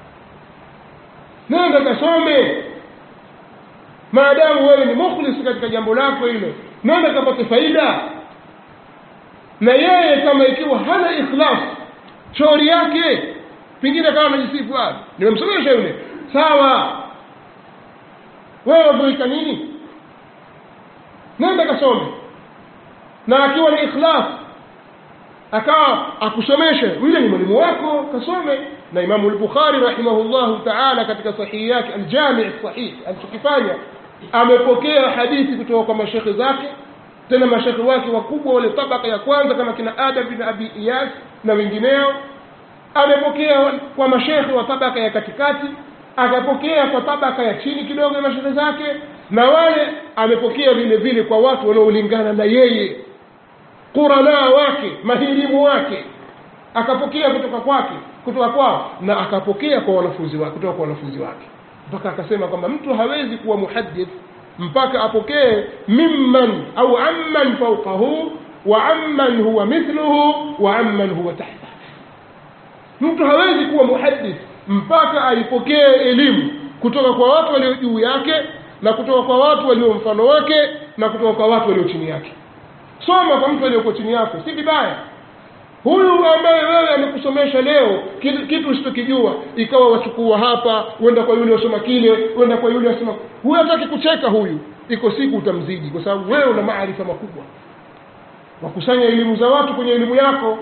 nenda kasome maadamu wewe ni mukhlis katika jambo lako hilo nenda kapate faida na yeye kama ikiwa hana ikhlas shauri yake pengine kama anajisifu nimemsomesha yule sawa wewe wazuika nini nenda kasome na akiwa ni ikhlas akawa akusomeshe yule ni mwalimu wako kasome na imamu lbukhari rahimahullahu taala katika sahihi yake aljamii sahih alichokifanya amepokea hadithi kutoka kwa mashekhe zake tena mashekhe wake wakubwa wale tabaka ya kwanza kama kina adam bin abi iyas na wengineo amepokea kwa mashekhe wa tabaka ya katikati akapokea kwa tabaka ya chini kidogo ya mashekhe zake na wale amepokea vile vile kwa watu wanaolingana na yeye quranaa wake mahirimu wake akapokea kutoka kwake kutoka kwao na akapokea kwa wanafunzi wake kutoka kwa wanafunzi wake mpaka akasema kwamba mtu hawezi kuwa muhadith mpaka apokee mimman au amman fauqahu wa amman huwa mithluhu wa amman huwa tahta mtu hawezi kuwa muhadith mpaka aipokee elimu kutoka kwa watu walio juu yake na kutoka kwa watu walio mfano wake na kutoka kwa watu walio chini yake soma kwa mtu aliyoko chini yako si vibaya huyu ambaye wewe amekusomesha leo kitu usichokijua ikawa wachukua hapa uenda kwa yule wasoma kile uenda kwa yule wasoma huyu hataki kucheka huyu iko siku utamzidi kwa sababu wewe una maarifa makubwa wakusanya elimu za watu kwenye elimu yako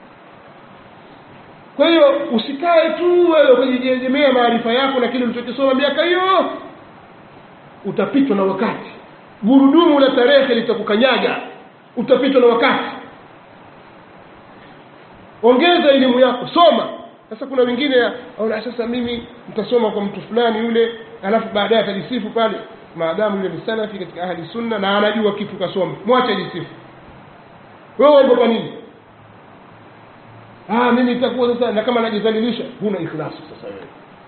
kwa hiyo usikae tu wewe kujiegemea maarifa yako na kile ulichokisoma miaka hiyo utapitwa na wakati gurudumu la tarehe litakukanyaga utapitwa na wakati ongeza elimu yako soma sasa kuna wengine aona sasa mimi nitasoma kwa mtu fulani yule alafu baadaye atajisifu pale maadamu yule ni salafi katika ahli sunna na anajua kitu kasoma mwache ajisifu wewe waogopa nini ah mimi itakuwa sasa na kama najidhalilisha huna ikhlasi sasa wewe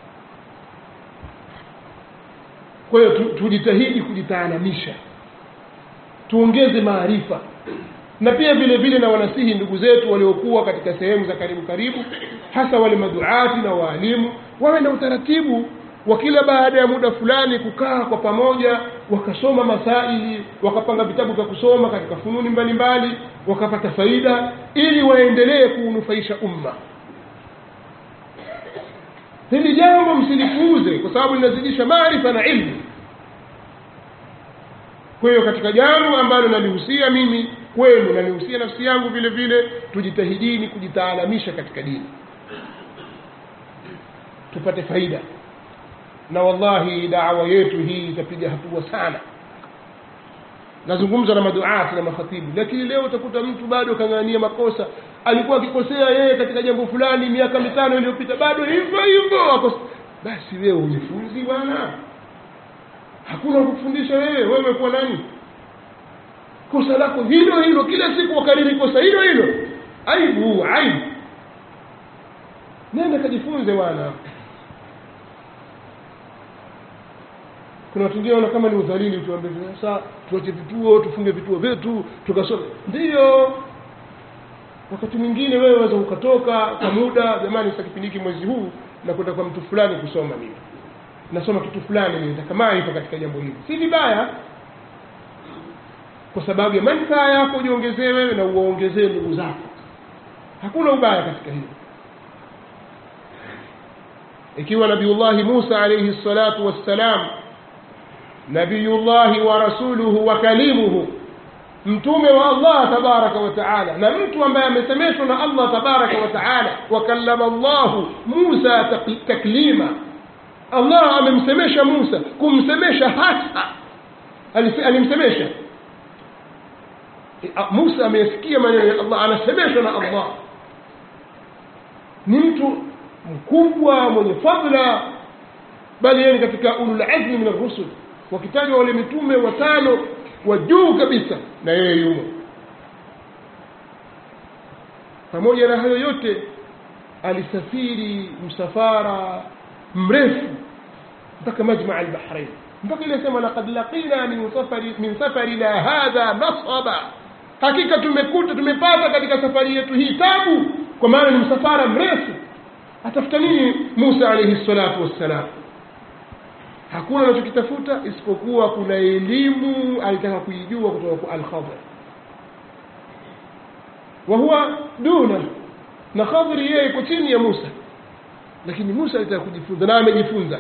kwa hiyo tujitahidi kujitaalamisha tuongeze maarifa na pia vile vile na wanasihi ndugu zetu waliokuwa katika sehemu za karibu karibu hasa wale maduati na waalimu wawe na utaratibu wa kila baada ya muda fulani kukaa kwa pamoja wakasoma masaili wakapanga vitabu vya kusoma katika fununi mbalimbali wakapata faida ili waendelee kuunufaisha umma hili jambo msilipuuze kwa sababu linazidisha maarifa na ilmu kwa hiyo katika jambo ambalo nalihusia mimi kwenu nalihusia nafsi yangu vile vile tujitahidini kujitaalamisha katika dini tupate faida na wallahi dawa yetu hii itapiga hatua sana nazungumza na maduati na makhatibu lakini leo utakuta mtu bado kang'ania makosa alikuwa akikosea yeye katika jambo fulani miaka mitano iliyopita bado hivyo hivyo akos- basi wewe ujifunzi bwana hakuna kukufundisha wewe wewe umekuwa nani kosa lako hilo hilo kila siku wakariri kosa hilo hilo aibu aibu nenda kajifunze bwana kuna watu wengine wanaona kama ni udhalili tuambie sasa tuache vituo tufunge vituo vyetu tukasome ndiyo wakati mwingine wewe waweza ukatoka kwa muda jamani sasa kipindi hiki mwezi huu nakwenda kwa mtu fulani kusoma mimi nasoma kitu fulani mimi nitakamaa ipo katika jambo hili si vibaya kwa sababu ya manufaa yako ujiongezee wewe na uwaongezee ndugu zako hakuna ubaya katika hilo ikiwa nabiullahi musa alaihi salatu wassalam nabiyullahi wa rasuluhu wa kalimuhu mtume wa allah tabaraka wa taala na mtu ambaye amesemeshwa na allah tabaraka wa taala wakallama llahu musa tak- taklima allah amemsemesha musa kumsemesha hasa Alise- alimsemesha musa ameyasikia maneno ya allah anasemeshwa na allah ni mtu mkubwa mwenye fadla bali yeye ni katika ululazmi min arrusul wakitajwa wale mitume watano wa juu kabisa na yeye yumo pamoja na hayo yote alisafiri msafara mrefu mpaka majmaa albahrain mpaka ile sema laqad laqina min safari min safarina hadha nasaba hakika tumekuta tumepata katika safari yetu hii tabu kwa maana ni msafara mrefu atafuta nini musa alaihi salatu wassalam hakuna anachokitafuta isipokuwa kuna elimu alitaka kuijua kutoka kwa alkhadr wa huwa duna na khadri yeye iko chini ya musa lakini musa alitaka kujifunza na amejifunza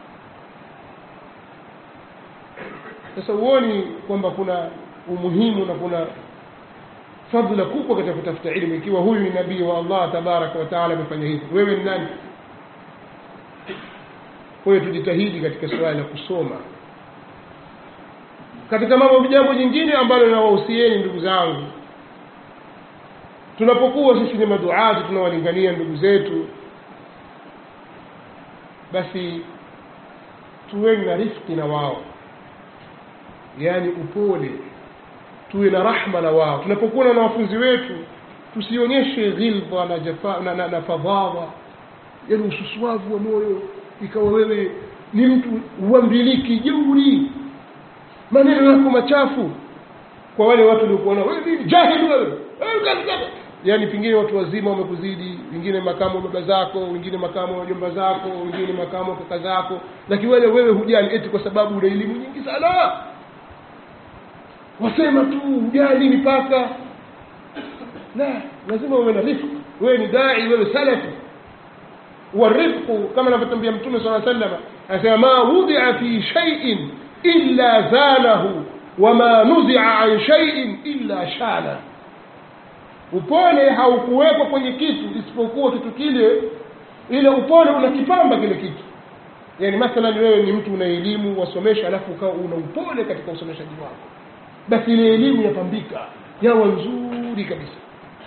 sasa huoni kwamba kuna umuhimu na kuna fadhila kubwa katika kutafuta ilmu ikiwa huyu ni nabii wa allah tabaraka wa taala amefanya hivi wewe ni nani kwa hiyo tujitahidi katika suala la kusoma katika mambo jambo jingine ambalo nawahusieni ndugu zangu tunapokuwa sisi ni maduati tunawalingania ndugu zetu basi tuweni na rifki na wao yaani upole tuwe na rahma na wao tunapokuwa na wanafunzi wetu tusionyeshe ghilba na, jafa, na, na, na fadhadha yaani ususuavu wa moyo ikawa wewe ni mtu uambiliki jeuri maneno yako machafu kwa wale watu waliokuwa nao wewe nini jahili wewe Wewe kazi gani? yaani pengine watu wazima wamekuzidi wengine makamu wa baba zako wengine makamu wa jomba zako wengine makamu wa kaka zako lakini wale wewe hujali eti kwa sababu una elimu nyingi sana wasema tu hujali mipaka la lazima uwe na rifq wewe ni dai wewe salafi والرفق كما نفتنبيه متوم صلى الله عليه وسلم أسمى ما وضع في شيء إلا زانه وما نزع عن شيء إلا شانه upole haukuwekwa kwenye kitu isipokuwa kitu kile ile upole unakipamba kile kitu yani mathalan wewe ni mtu una elimu wasomesha alafu ukawa una upole katika usomeshaji wako basi ile elimu yapambika yawa nzuri kabisa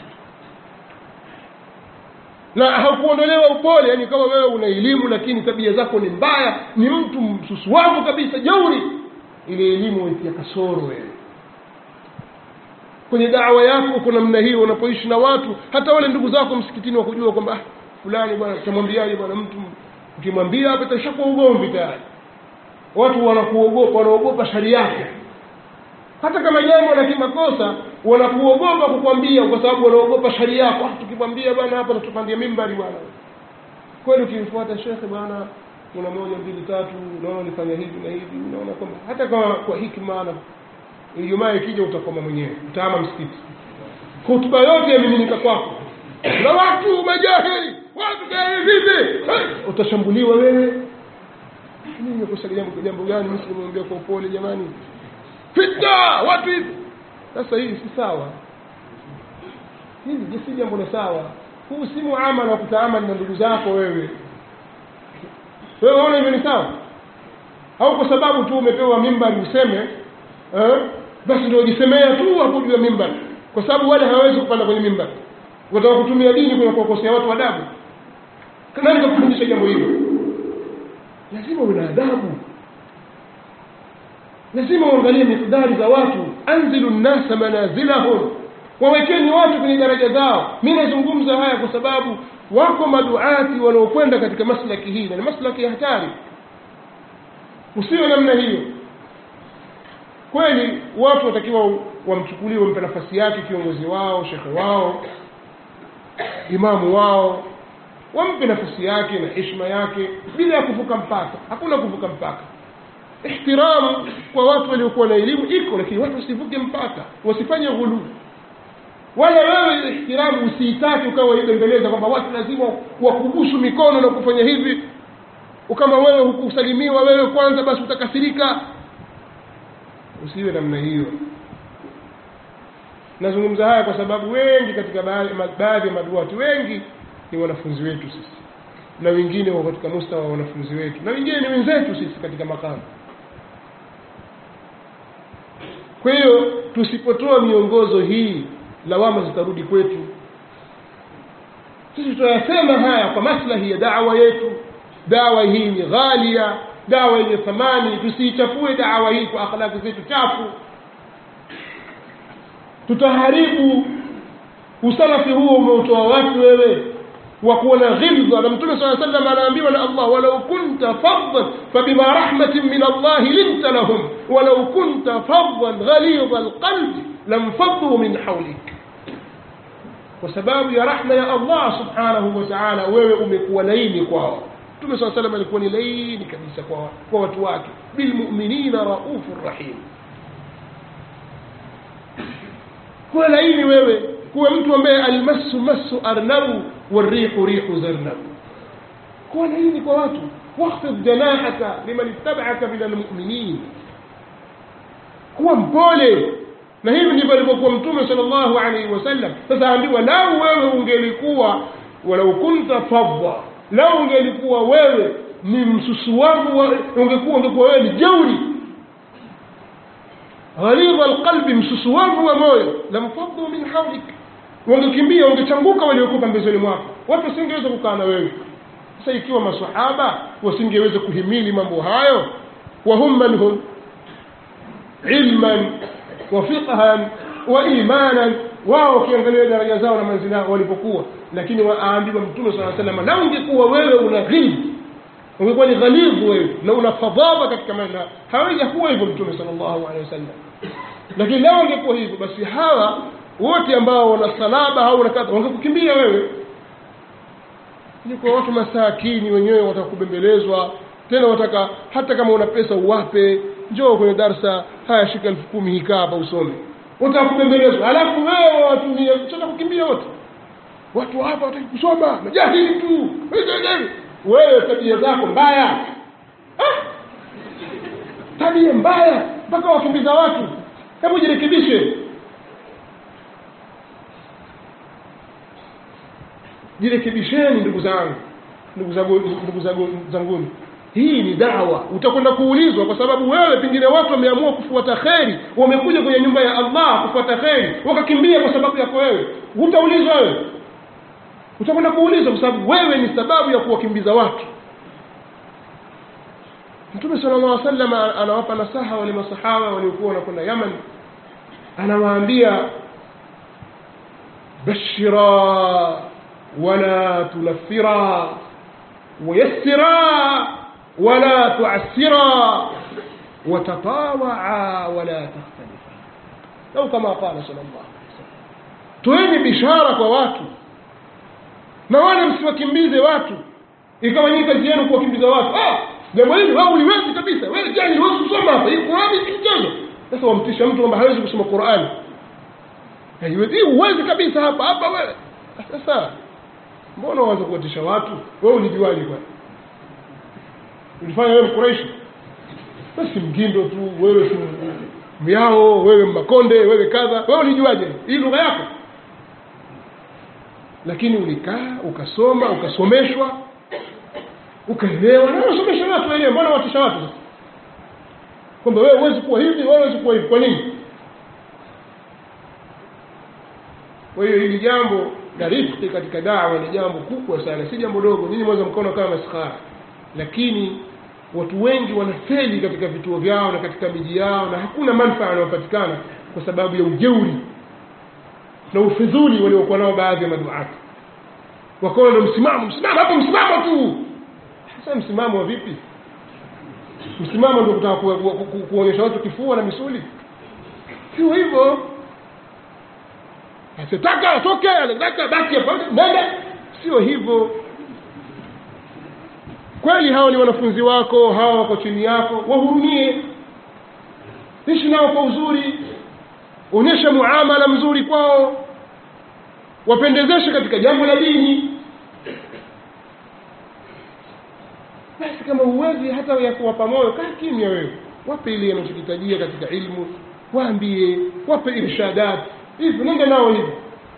na haukuondolewa upole yani kama wewe una elimu lakini tabia zako ni mbaya ni mtu msusuavu kabisa jeuri ile elimu waitia kasoro wewe kwenye dawa yako uko namna hiyo unapoishi na watu hata wale ndugu zako msikitini wakujua kwamba ah, fulani bwana utamwambiaje bwana mtu ukimwambia hapa itashakuwa ugomvi tayari watu wanakuogopa wanaogopa shari yake hata kama jambo la kimakosa wanakuogopa kukwambia kwa sababu wanaogopa shari yako ah, tukimwambia bwana hapa natupandia mimbari bwana kweli ukimfuata shekhe bwana kuna moja mbili tatu unaona nifanya hivi na hivi unaona kwamba hata kama kwa hikma na ijumaa ikija utakoma mwenyewe utaama msikiti hutuba yote yamiminika kwako na watu majahili watu gani vipi utashambuliwa wewe mimi nimekosa jambo jambo gani mimi simwambia kwa upole jamani fitna watu hivi sasa hii si sawa hili si jambo la sawa huu si muamala wa kutaamali na ndugu zako wewe wewe waona hivyo ni sawa au kwa sababu tu umepewa mimbari useme eh? basi ndio wajisemea tu hapo juu ya mimbar kwa sababu wale hawawezi kupanda kwenye mimbar wataka kutumia dini kuna kuwakosea watu adabu nani kakufundisha jambo hilo lazima uwe na adabu lazima uangalie mikdari za watu anzilu nnasa manazilahum wawekeni watu kwenye daraja zao mi nazungumza haya kwa sababu wako maduati wanaokwenda katika maslaki hii na ni maslaki ya hatari usiwe namna hiyo kweli watu watakiwa wamchukulie wampe nafasi yake kiongozi wao shekhe wao imamu wao wampe nafasi yake na heshima yake bila ya kuvuka mpaka hakuna kuvuka mpaka ihtiramu kwa watu waliokuwa na elimu iko lakini watu wasivuke mpaka wasifanye ghuluu wala wewe ihtiramu usiitake ukawa waibembeleza kwamba watu lazima wakubusu mikono na kufanya hivi kama wewe hukusalimiwa wewe kwanza basi utakasirika usiwe namna hiyo nazungumza haya kwa sababu wengi katika baadhi ya maduati wengi ni wanafunzi wetu sisi na wengine wako katika mustawa wa wanafunzi wetu na wengine ni wenzetu sisi katika makamu kwa hiyo tusipotoa miongozo hii lawama zitarudi kwetu sisi tunayasema haya kwa maslahi ya dawa yetu dawa hii ni ghalia dawa yenye thamani tusiichafue dawa hii kwa akhlaki zetu chafu tutaharibu usalafi huo umeutoa wapi wewe wa kuwa na ghilza na mtume saa sallam anaambiwa na allah walau kunta faddan fabima rahmatin min allahi linta lahum walau kunta faddan ghalidha alqalbi lamfaddu min haulik kwa sababu ya rahma ya allah subhanahu wa taala wewe umekuwa laini kwao mtume saa salam alikuwa ni laini kabisa kwa, kwa watu wake bilmuminina raufu rahim kuwa laini wewe kuwa mtu ambaye almasu masu arnabu والريح ريح زرنب kuwa laini kwa watu واخفض جناحك لمن اتبعك من المؤمنين kuwa mpole na hivi ndivyo alivyokuwa mtume sal llahu alaihi wasallam sasa ambiwa lau wewe ungelikuwa walau kunta fadda lau ungelikuwa wewe ni msusuwavu ungekuwa ungekuwa wewe ni jauri ghalidha alqalbi msusuwavu wa moyo lamfaddu min haulik wangekimbia wangechanguka waliokuwa pembezoni mwako watu wasingeweza kukaa na wewe sasa ikiwa masahaba wasingeweza kuhimili mambo hayo wahum man hum ilman wa fiqhan wa imanan wao wakiangalia daraja zao na manzili yao walipokuwa lakini waambiwa mtume saa salama na ungekuwa wewe una ghilb ungekuwa ni ghalidhu wewe na una fadhaba katika maneno hawezi kuwa hivyo mtume sal llahu alehi wasallam lakini lao ungekuwa hivyo basi hawa wote ambao wana salaba au wana kadha wangekukimbia wewe ni kwa watu masakini wenyewe wataka kubembelezwa tena wataka hata kama una pesa uwape njoo kwenye darsa haya shika elfu kumi hikaa hapa usome wataka kubembelezwa alafu wewe watumie chata kukimbia wote watu hapa wataki kusoma majahili tu wewe tabia zako mbaya ah! tabia mbaya mpaka wakimbiza watu hebu jirekebishe jirekebisheni ndugu zangu ndugu zangu ndugu zangu zanguni hii ni dawa utakwenda kuulizwa kwa sababu wewe pengine watu wameamua kufuata kheri wamekuja kwenye nyumba ya allah kufuata kheri wakakimbia kwa sababu yako wewe utaulizwa wewe utakwenda kuulizwa kwa sababu wewe ni sababu ya kuwakimbiza watu mtume sala llah salam anawapa nasaha wale masahaba waliokuwa wanakwenda yaman anawaambia bashira ولا تنفرا ويسرا ولا تعسرا وتطاوعا ولا تختلفا أو كما قال صلى الله عليه وسلم toeni bishara kwa watu na wala msiwakimbize watu ikawa nyinyi kazi yenu kuwakimbiza watu ah jambo hili wao uliwezi kabisa wewe jani huwezi kusoma hapa hii qurani si mchezo sasa wamtisha mtu kwamba hawezi kusoma qurani haiwezi huwezi kabisa hapa hapa wewe sasa mbona waanza kuwatisha watu wewe ulijuaje kwani ulifanya wewe mkuraishi basi mgindo tu wewe si myao wewe makonde wewe kadha wewe ulijuaje hii lugha yako lakini ulikaa ukasoma ukasomeshwa ukaelewa na unasomesha watu wenyewe mbona watisha watu sasa kwamba wewe huwezi kuwa hivi wewe huwezi kuwa hivi kwa nini kwa hiyo hili jambo la rifqi katika dawa ni jambo kubwa sana si jambo dogo nyinyi mweza mkaona kama maskhara lakini watu wengi wanafeli katika vituo vyao na katika miji yao na hakuna manufaa yanayopatikana kwa sababu ya ujeuri na ufidhuli waliokuwa nao baadhi ya maduati wakaona ndo msimamo msimamo hapo msimamo tu sasa msimamo wa vipi msimamo ndio kutaka ku, ku, ku, kuonyesha watu kifua na misuli sio hivyo asitaka atoke anataka baki hapa nenda sio hivyo kweli hawa ni wanafunzi wako hawa wako chini yako wahurumie ishi nao kwa uzuri onyesha muamala mzuri kwao wapendezeshe katika jambo la dini basi kama uwezi hata ya kuwapa moyo kaa kimya wewe wape ile anachokitajia katika ilmu waambie wape irshadat hivyo nenda nao hivyo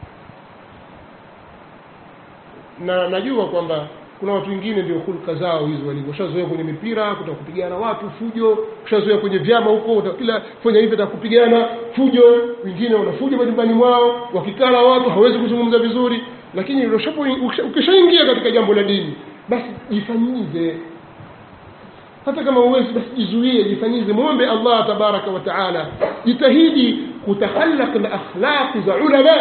na najua kwamba kuna watu wengine ndio hulka zao hizo walivyo ushazoea kwenye mipira kutaka kupigana watu fujo ushazoea kwenye vyama huko kila fanya hivi kupigana fujo wengine wanafuja majumbani mwao wakikaa na watu hawezi kuzungumza vizuri lakini ukishaingia katika jambo la dini basi jifanyize hata kama uwezi basi jizuie jifanyize mwombe allah tabaraka wa taala jitahidi kutakhallaq na akhlaqi za ulama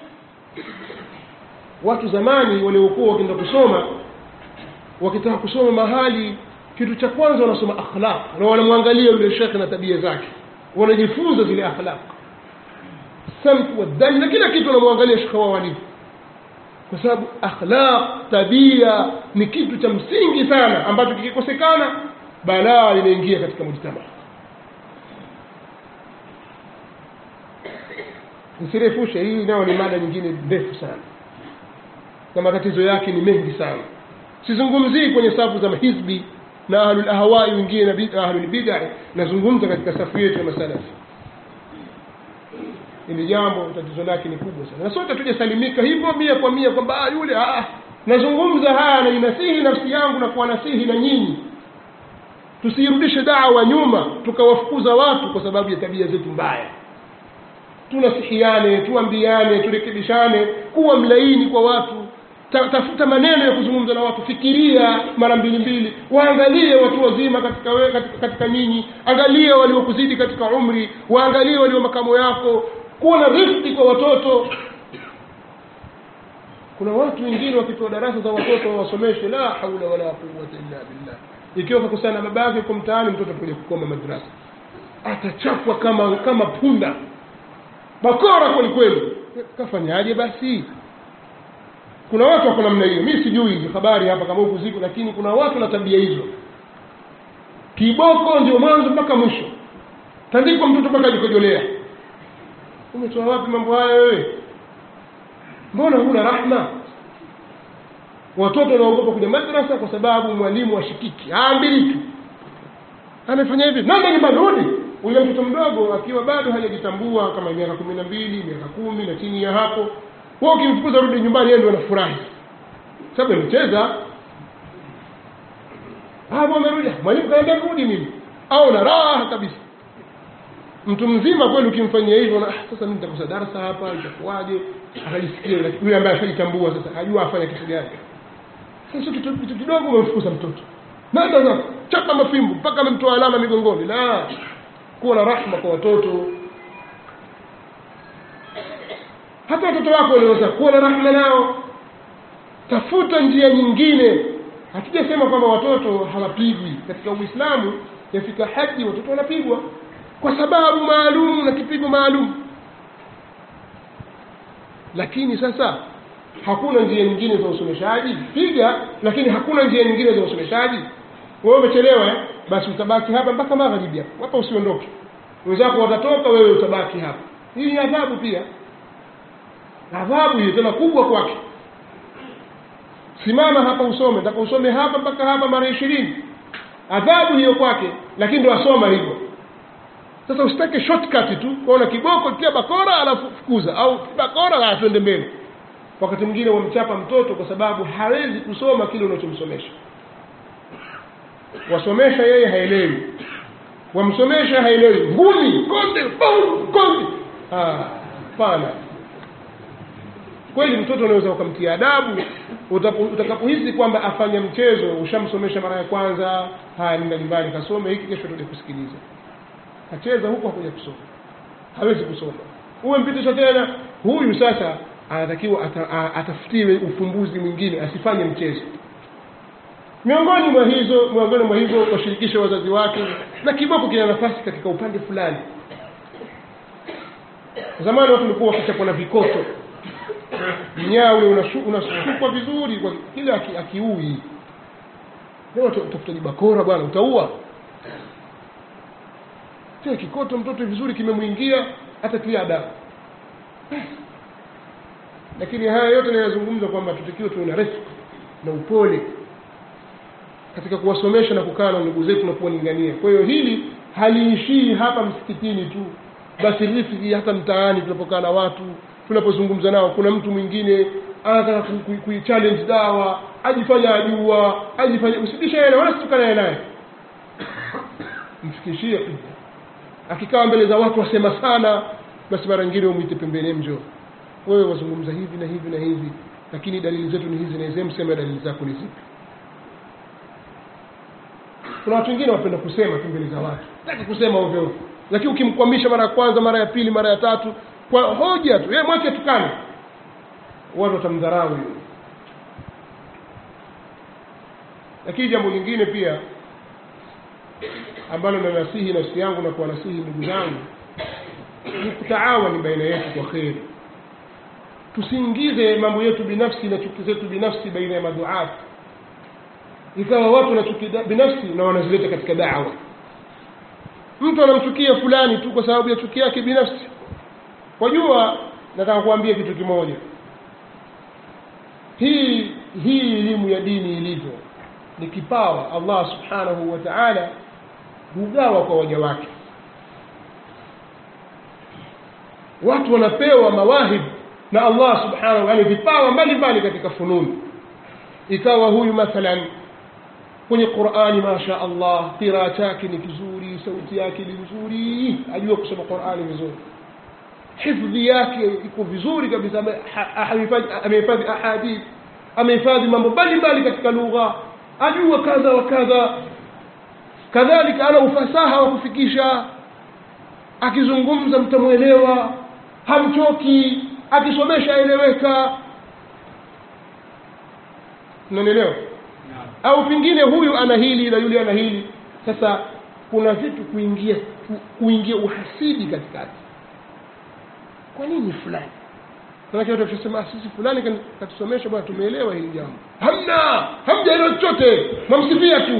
watu zamani waliokuwa wakienda kusoma wakitaka kusoma mahali kitu cha kwanza wanasoma akhlaq na wanamwangalia yule shekhe na tabia zake wanajifunza zile akhlaq samt wadani na kila kitu wanamwangalia shekhe wao walivyo kwa sababu akhlaq tabia ni kitu cha msingi sana ambacho kikikosekana balaa linaingia katika mujtama nisirefushe hii nayo ni mada nyingine ndefu sana na matatizo yake ni mengi sana sizungumzii kwenye safu za mahizbi na ahlul ahwai wengine na ahlul bid'a nazungumza katika safu yetu ya masalafi ili jambo tatizo lake ni kubwa sana na sote tujasalimika hivyo mia kwa mia kwamba yule ah, nazungumza haya na ninasihi nafsi yangu na kuwanasihi na nyinyi tusiirudishe dawa nyuma tukawafukuza watu kwa sababu ya tabia zetu mbaya tunasihiane tuambiane turekebishane kuwa mlaini kwa watu Ta, tafuta maneno ya kuzungumza na watu fikiria mara mbili mbili waangalie watu wazima katika, we, katika, katika nyinyi angalia waliokuzidi katika umri waangalie walio makamo yako kuwa na rifki kwa watoto kuna watu wengine wakipewa darasa za watoto wawasomeshe la haula wala quwata illa billah ikiwa kakusana babake kwa mtaani mtoto kuja kukoma madrasa atachapwa kama kama punda bakora kweli kweli kafanyaje basi kuna watu wako namna hiyo mi sijui hizi habari hapa kama huku ziko lakini kuna watu na tabia hizo kiboko ndio mwanzo mpaka mwisho tandikwa mtoto mpaka ajikojolea umetoa wapi mambo haya wewe mbona huna rahma watoto wanaogopa kuja madrasa kwa sababu mwalimu ashikiki aambiliki amefanya hivi nenda nyumbani rudi ule mtoto mdogo akiwa bado hajajitambua kama miaka kumi na mbili miaka kumi na chini ya hapo wewe ukimfukuza rudi nyumbani yeye ndio anafurahi sababu amecheza hapo amerudi mwalimu kaambia rudi mimi au na raha kabisa mtu mzima kweli ukimfanyia hivyo na sasa mimi nitakosa darasa hapa itakuwaje akajisikia yule ambaye ashajitambua sasa ajua afanye kitu gani sasa kitu kitu kidogo umemfukuza mtoto nenda sasa chapa mafimbo mpaka amemtoa alama migongoni la kuwa na rahma kwa watoto hata watoto wako wanaweza kuwa na rahma nao tafuta njia nyingine hatujasema kwamba watoto hawapigwi katika uislamu yafika haji watoto wanapigwa kwa sababu maalum na kipigo maalum lakini sasa hakuna njia nyingine za usomeshaji piga lakini hakuna njia nyingine za usomeshaji wewe umechelewa eh? basi utabaki hapa mpaka magharibi hapa hapa usiondoke wenzako watatoka wewe utabaki hapa hii ni adhabu pia adhabu hiyo tena kubwa kwake simama hapa usome nataka usome hapa mpaka hapa mara ishirini adhabu hiyo kwake lakini ndo asoma hivyo sasa usitake shortcut tu kuona kiboko kia bakora alafu fukuza au bakora la twende mbele wakati mwingine wamchapa mtoto kwa sababu hawezi kusoma kile unachomsomesha wasomesha yeye haelewi wamsomesha haelewi ngumi konde bom konde hapana kweli mtoto unaweza ukamtia adabu utapo- utakapohisi kwamba afanya mchezo ushamsomesha mara ya kwanza haya nenda nyumbani kasome hiki kesho tuje kusikiliza acheza huku hakuja kusoma hawezi kusoma uwe mpitisha tena huyu sasa anatakiwa ata, a- atafutiwe ufumbuzi mwingine asifanye mchezo miongoni mwa hizo miongoni mwa hivyo washirikishe wazazi wake na kiboko kina nafasi katika upande fulani zamani watu walikuwa wakichapwa na vikoto mnyaa ule unashu- unasukwa vizuri kwa kile aki- akiui leo uta- utafuta jibakora bwana utaua kile kikoto mtoto vizuri kimemwingia hata tia adabu lakini haya yote nayazungumza kwamba tutakiwa tuwe na rifq na upole katika kuwasomesha na kukaa na ndugu zetu na kuwalingania kwa hiyo hili haliishii hapa msikitini tu basi rifiki hata mtaani tunapokaa na watu tunapozungumza nao kuna mtu mwingine anataka ku- ku- kuichallenge dawa ajifanya ajua ajifanya usidisha yeye wala situkanaye naye mfikishie akikaa mbele za watu wasema sana basi mara nyingine umwite pembeni mjo wewe wazungumza hivi na hivi na hivi lakini dalili zetu ni hizi na hizi mseme dalili zako ni zipi kuna watu wengine wapenda kusema tu mbele za watu taki kusema ovyo ovyo lakini ukimkwamisha mara ya kwanza mara ya pili mara ya tatu kwa hoja tu yeye mwache tukane watu watamdharau yule lakini jambo lingine pia ambalo nanasihi nafsi yangu na kuwanasihi ndugu zangu ni kutaawani baina yetu kwa kheri tusiingize mambo yetu binafsi na chuki zetu binafsi baina ya maduati ikawa watu na chuki da- binafsi na wanazileta katika dawa mtu anamchukia fulani tu kwa sababu ya chuki yake binafsi wajua nataka kuambia kitu kimoja hii hii elimu ya dini ilivyo ni kipawa allah subhanahu wa taala hugawa kwa waja wake watu wanapewa mawahib na allah subhanahu yani vipawa mbalimbali katika fununi ikawa huyu mathalan kwenye qurani masha allah qiraa chake ni kizuri sauti yake ni nzuri ajua kusoma qurani vizuri hifdhi yake iko vizuri kabisa ame- ha- amehifadhi- amehifadhi ahadith amehifadhi mambo mbalimbali katika lugha ajua kadha wa kadha kadhalika ana ufasaha wa kufikisha akizungumza mtamwelewa hamchoki akisomesha aeleweka unanielewa au pengine huyu ana hili na yule ana hili sasa kuna vitu kuingia ku- kuingia uhasidi katikati kwa nini fulani manake watu wakisema "Ah, sisi fulani kani- katusomesha bwana tumeelewa hili jambo hamna hamjaelewa chochote mamsifia tu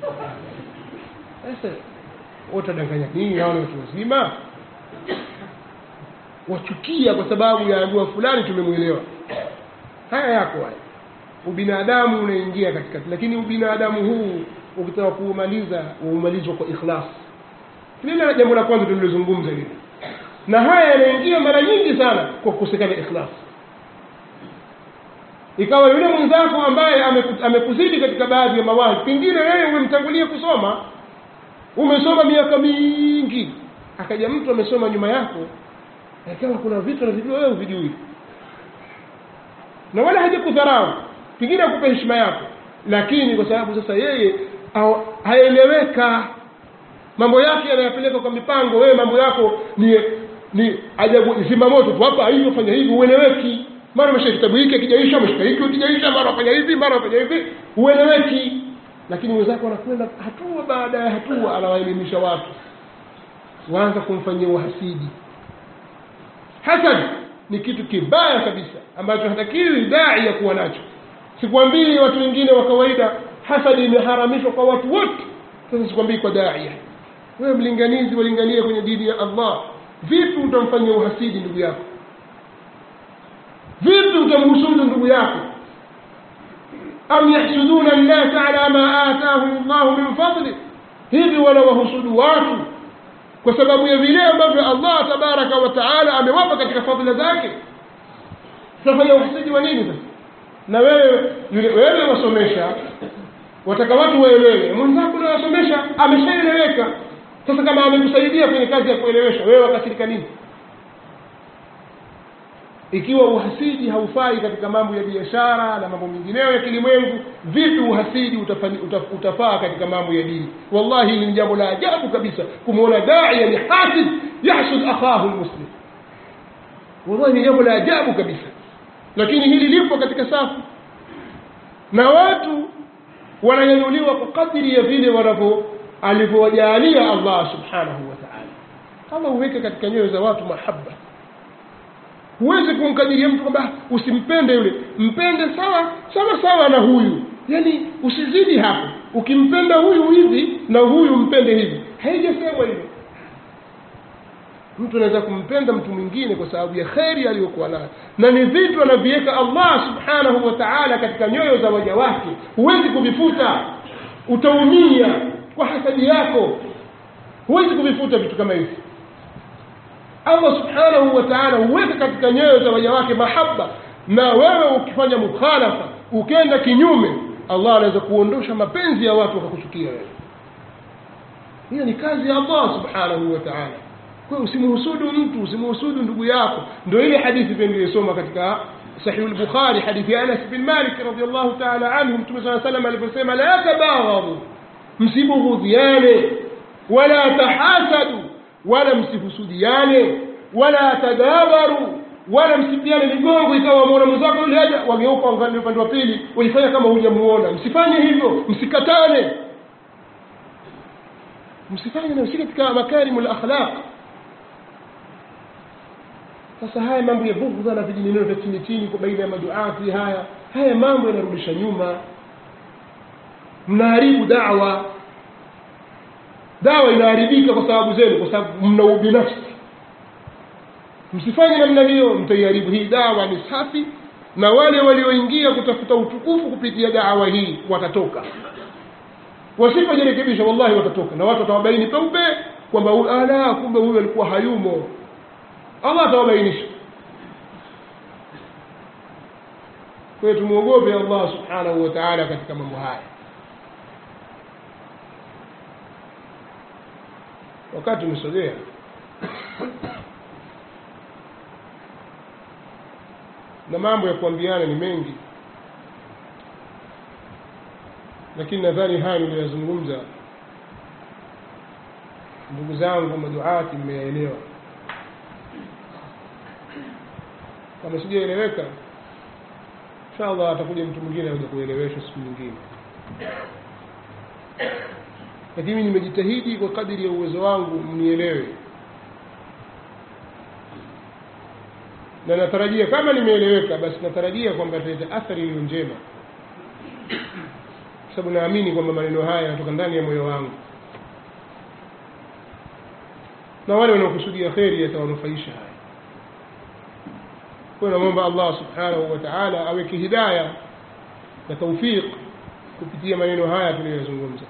sasa utadanganya nini hao ni watu wazima wachukia kwa sababu ya dua fulani tumemwelewa haya yako haya ubinadamu unaingia katikati lakini ubinadamu huu ukitaka kuumaliza uumalizwa kwa ikhlas lile jambo la kwanza tulilozungumza lile na haya yanaingia mara nyingi sana kwa kukosekana ikhlas ikawa yule mwenzako ambaye ameku- amekuzidi katika baadhi ya mawahi pengine wewe umemtangulia kusoma umesoma miaka mingi akaja mtu amesoma nyuma yako ikawa kuna vitu anavijua wewe huvijui na wala hajakudharau pengine akupe heshima yako lakini kwa sababu sasa yeye au- haeleweka mambo yake yanayapeleka kwa mipango wewe mambo yako ni ni ajabu zima moto tu hapa hivi fanya hivi ueleweki mara umeshika kitabu hiki akijaisha umeshika hiki ukijaisha mara wafanya hivi mara wafanya hivi ueleweki lakini wenzako wanakwenda hatua baada ya hatua anawaelimisha watu waanza kumfanyia uhasidi hasad ni kitu kibaya kabisa ambacho hatakiwi dai ya kuwa nacho sikwambii watu wengine wa kawaida hasadi imeharamishwa kwa watu wote sasa sikwambii kwa daia wewe mlinganizi walingania kwenye dini ya allah vipi utamfanyia uhasidi ndugu yako vipi utamhusudu ndugu yako am yahsuduna nnasa ala ma atahum llahu min fadli hivi wanawahusudu watu kwa sababu ya vile ambavyo allah tabaraka wa taala amewapa katika fadhila zake tutafanya uhasidi wa nini sasa na wewe yule wewe wasomesha wataka watu waelewe mwenzako unawasomesha ameshaeleweka sasa kama amekusaidia kwenye kazi ya kuelewesha wewe wakasirika nini ikiwa uhasidi haufai katika mambo ya biashara na mambo mengineyo ya kilimwengu vipi uhasidi utafani, utaf, utafaa katika mambo ya dini wallahi hili ni jambo la ajabu kabisa kumwona daia ni hasid yahsud akhahu lmuslim wallahi ni jambo la ajabu kabisa lakini hili lipo katika safu na watu wananyanyuliwa kwa kadiri ya vile wanavyo alivyowajalia allah subhanahu wa taala allah huweke katika nyoyo za watu mahaba huwezi kumkadiria mtu kwamba usimpende yule mpende sawa sawa sawa na huyu yaani usizidi hapo ukimpenda huyu hivi na huyu mpende hivi haijasemwa hivyo mtu anaweza kumpenda mtu mwingine kwa sababu ya kheri aliyokuwa nayo na ni vitu anaviweka allah subhanahu wa taala katika nyoyo za waja wake huwezi kuvifuta utaumia kwa hasadi yako huwezi kuvifuta vitu kama hivi allah subhanahu wa taala huweka katika nyoyo za waja wake mahaba na wewe ukifanya mukhalafa ukenda kinyume allah anaweza kuondosha mapenzi ya watu wakakuchukia wewe hiyo ni kazi ya allah subhanahu wa taala kwa usimhusudu mtu usimhusudu ndugu yako ndio ile hadithi pia niliyosoma katika sahih al-bukhari hadithi ya anas bin malik radiyallahu ta'ala anhu mtume saa salam aliposema la tabaghadhu msibughudhiane wala tahasadu wala msihusudiane wala tadabaru wala msipiane migongo ikawa muona mwenzako yule haja wageuka wangalia upande wa pili walifanya kama hujamuona msifanye hivyo msikatane msifanye na msike katika makarimul akhlaq sasa haya mambo ya bughdha na vijineneo vya chini chini kwa baina ya maduati haya haya mambo yanarudisha nyuma mnaharibu dawa dawa inaharibika kwa sababu zenu kwa sababu mna ubinafsi msifanye namna hiyo mtaiharibu hii dawa ni safi na wale walioingia kutafuta utukufu kupitia dawa hii watatoka wasipojirekebisha wallahi watatoka na watu watawabaini peupe kwamba ala kumbe huyu alikuwa hayumo allah atawabainisha kwa hiyo tumwogope allah subhanahu wa taala katika mambo haya wakati umesogea na mambo ya kuambiana ni mengi lakini nadhani haya niliyozungumza ndugu zangu maduati mmeyaelewa kama sijaeleweka inshallah atakuja mtu mwingine akuja kueleweshwa siku nyingine lakini mimi nimejitahidi kwa kadiri ya uwezo wangu mnielewe na natarajia kama nimeeleweka basi natarajia kwamba italeta athari iliyo njema kwa sababu naamini kwamba maneno haya yanatoka ndani ya moyo wangu na wale wanaokusudia kheri yatawanufaisha haya kwa namwomba allah subhanahu wa taala aweke hidaya na taufiq kupitia maneno haya tuliyoyazungumza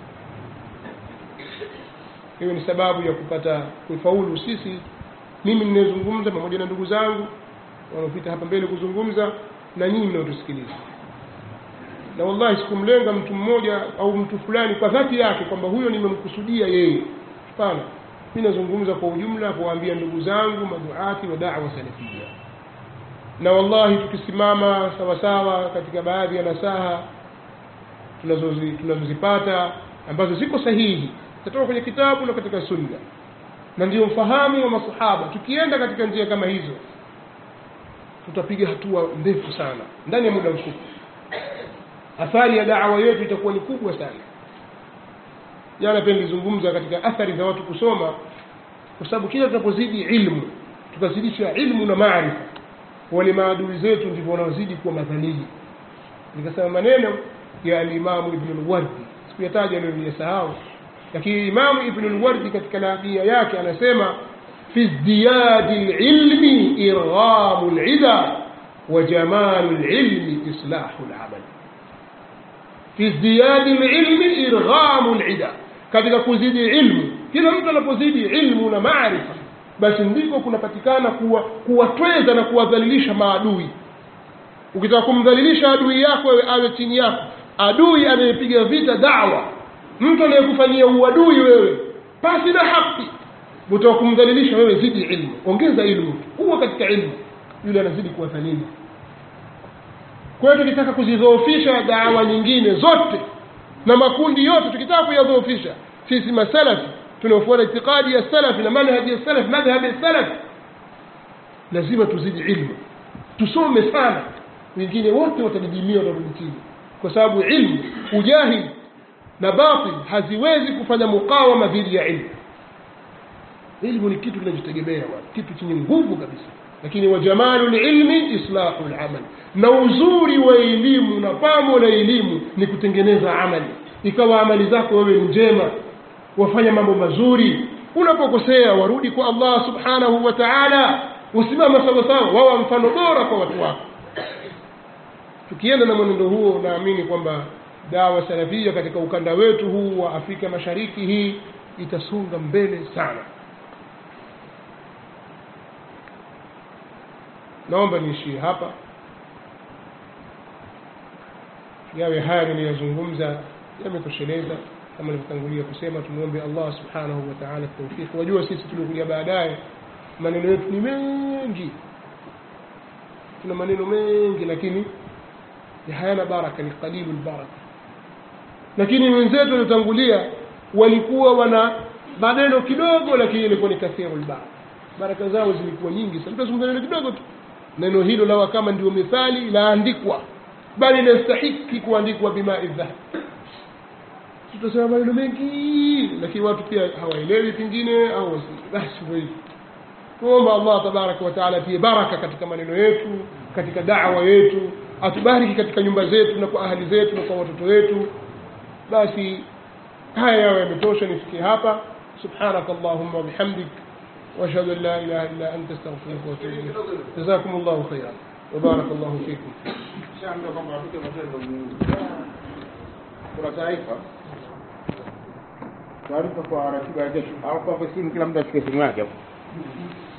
hiyo ni sababu ya kupata kufaulu sisi mimi ninayezungumza pamoja na ndugu zangu wanaopita hapa mbele kuzungumza na nyinyi mnaotusikiliza na wallahi sikumlenga mtu mmoja au mtu fulani kwa dhati yake kwamba huyo nimemkusudia yeye hapana mi nazungumza kwa ujumla kuwaambia ndugu zangu maduati wa dawa salafia na wallahi tukisimama sawasawa katika baadhi ya nasaha tunazozi- tunazozipata ambazo ziko sahihi zitatoka kwenye kitabu na katika sunna na ndio mfahamu wa masahaba tukienda katika njia kama hizo tutapiga hatua ndefu sana ndani ya muda mfupi athari ya dawa yetu itakuwa ni kubwa sana jana pia nilizungumza katika athari za watu kusoma kwa sababu kila tunapozidi ilmu tukazidisha ilmu na maarifa wale maadui zetu ndivyo wanaozidi kuwa madhalili nikasema maneno ya alimamu ibnu lwardi sikuyataja leo niliyasahau lakini imamu ibnu lwardi katika nabia yake anasema fi zdiyadi lilmi irghamu lida wa jamalu lilmi islahu lamal fi zdiyadi lilmi irghamu lida katika kuzidi ilmu kila mtu anapozidi ilmu na maarifa basi ndiko kunapatikana kuwa kuwatweza na kuwadhalilisha maadui ukitaka kumdhalilisha adui yako wewe awe chini yako adui anayepiga vita dawa mtu anayekufanyia uadui wewe pasi na haki utaka kumdhalilisha wewe zidi ilmu ongeza ilmu huwa katika ilmu yule anazidi kuwathamini kwa hiyo tukitaka kuzidhoofisha dawa nyingine zote na makundi yote tukitaka kuyadhoofisha sisi masalafi tunaofuata itikadi ya salafi na manhaji ya salafi madhhabi ya salafi lazima tuzidi ilmu tusome sana wengine wote watadidimia watarudi chini kwa sababu ilmu ujahili na batil haziwezi kufanya mukawama dhidi ya ilmu ilmu ni kitu kinajitegemea bwana kitu chenye nguvu kabisa lakini wa jamalu lilmi islahu lamal na uzuri wa elimu na pamo la elimu ni kutengeneza amali ikawa amali zako wewe ni njema wafanya mambo mazuri unapokosea warudi kwa allah subhanahu wa taala usimama sawasawa wawa mfano bora kwa watu wako tukienda na mwenendo huo naamini kwamba dawa salafia katika ukanda wetu huu wa afrika mashariki hii itasonga mbele sana naomba niishie hapa yawe haya niliyozungumza yametosheleza kama nilivyotangulia kusema tumwombe allah subhanahu wa taala taufiki wajua sisi tuliokuja baadaye maneno yetu ni mengi tuna maneno mengi lakini hayana baraka ni qalilu lbaraka lakini wenzetu waliotangulia walikuwa wana maneno kidogo lakini ilikuwa ni kathiru lbaraka baraka zao zilikuwa nyingi sana tutazungumza neno kidogo tu neno hilo lawa kama ndio mithali laandikwa bali inastahiki kuandikwa bimai dhahab tutasema maneno mengi lakini watu pia hawaelewi pengine au basi ndio hivyo tuomba allah tabaraka wataala atie baraka katika maneno yetu katika dawa yetu atubariki katika nyumba zetu na kwa ahali zetu na kwa watoto wetu basi haya yawe yametosha nifikie hapa subhanak allahumma wabihamdik واشهد ان لا اله الا انت استغفرك واتوب اليك جزاكم الله خيرا وبارك الله فيكم Shaambiwa kwamba wapike matendo muhimu. Kuna taarifa taarifa kwa ratiba ya kesho, au kwa simu, kila mtu ashike simu yake hapo.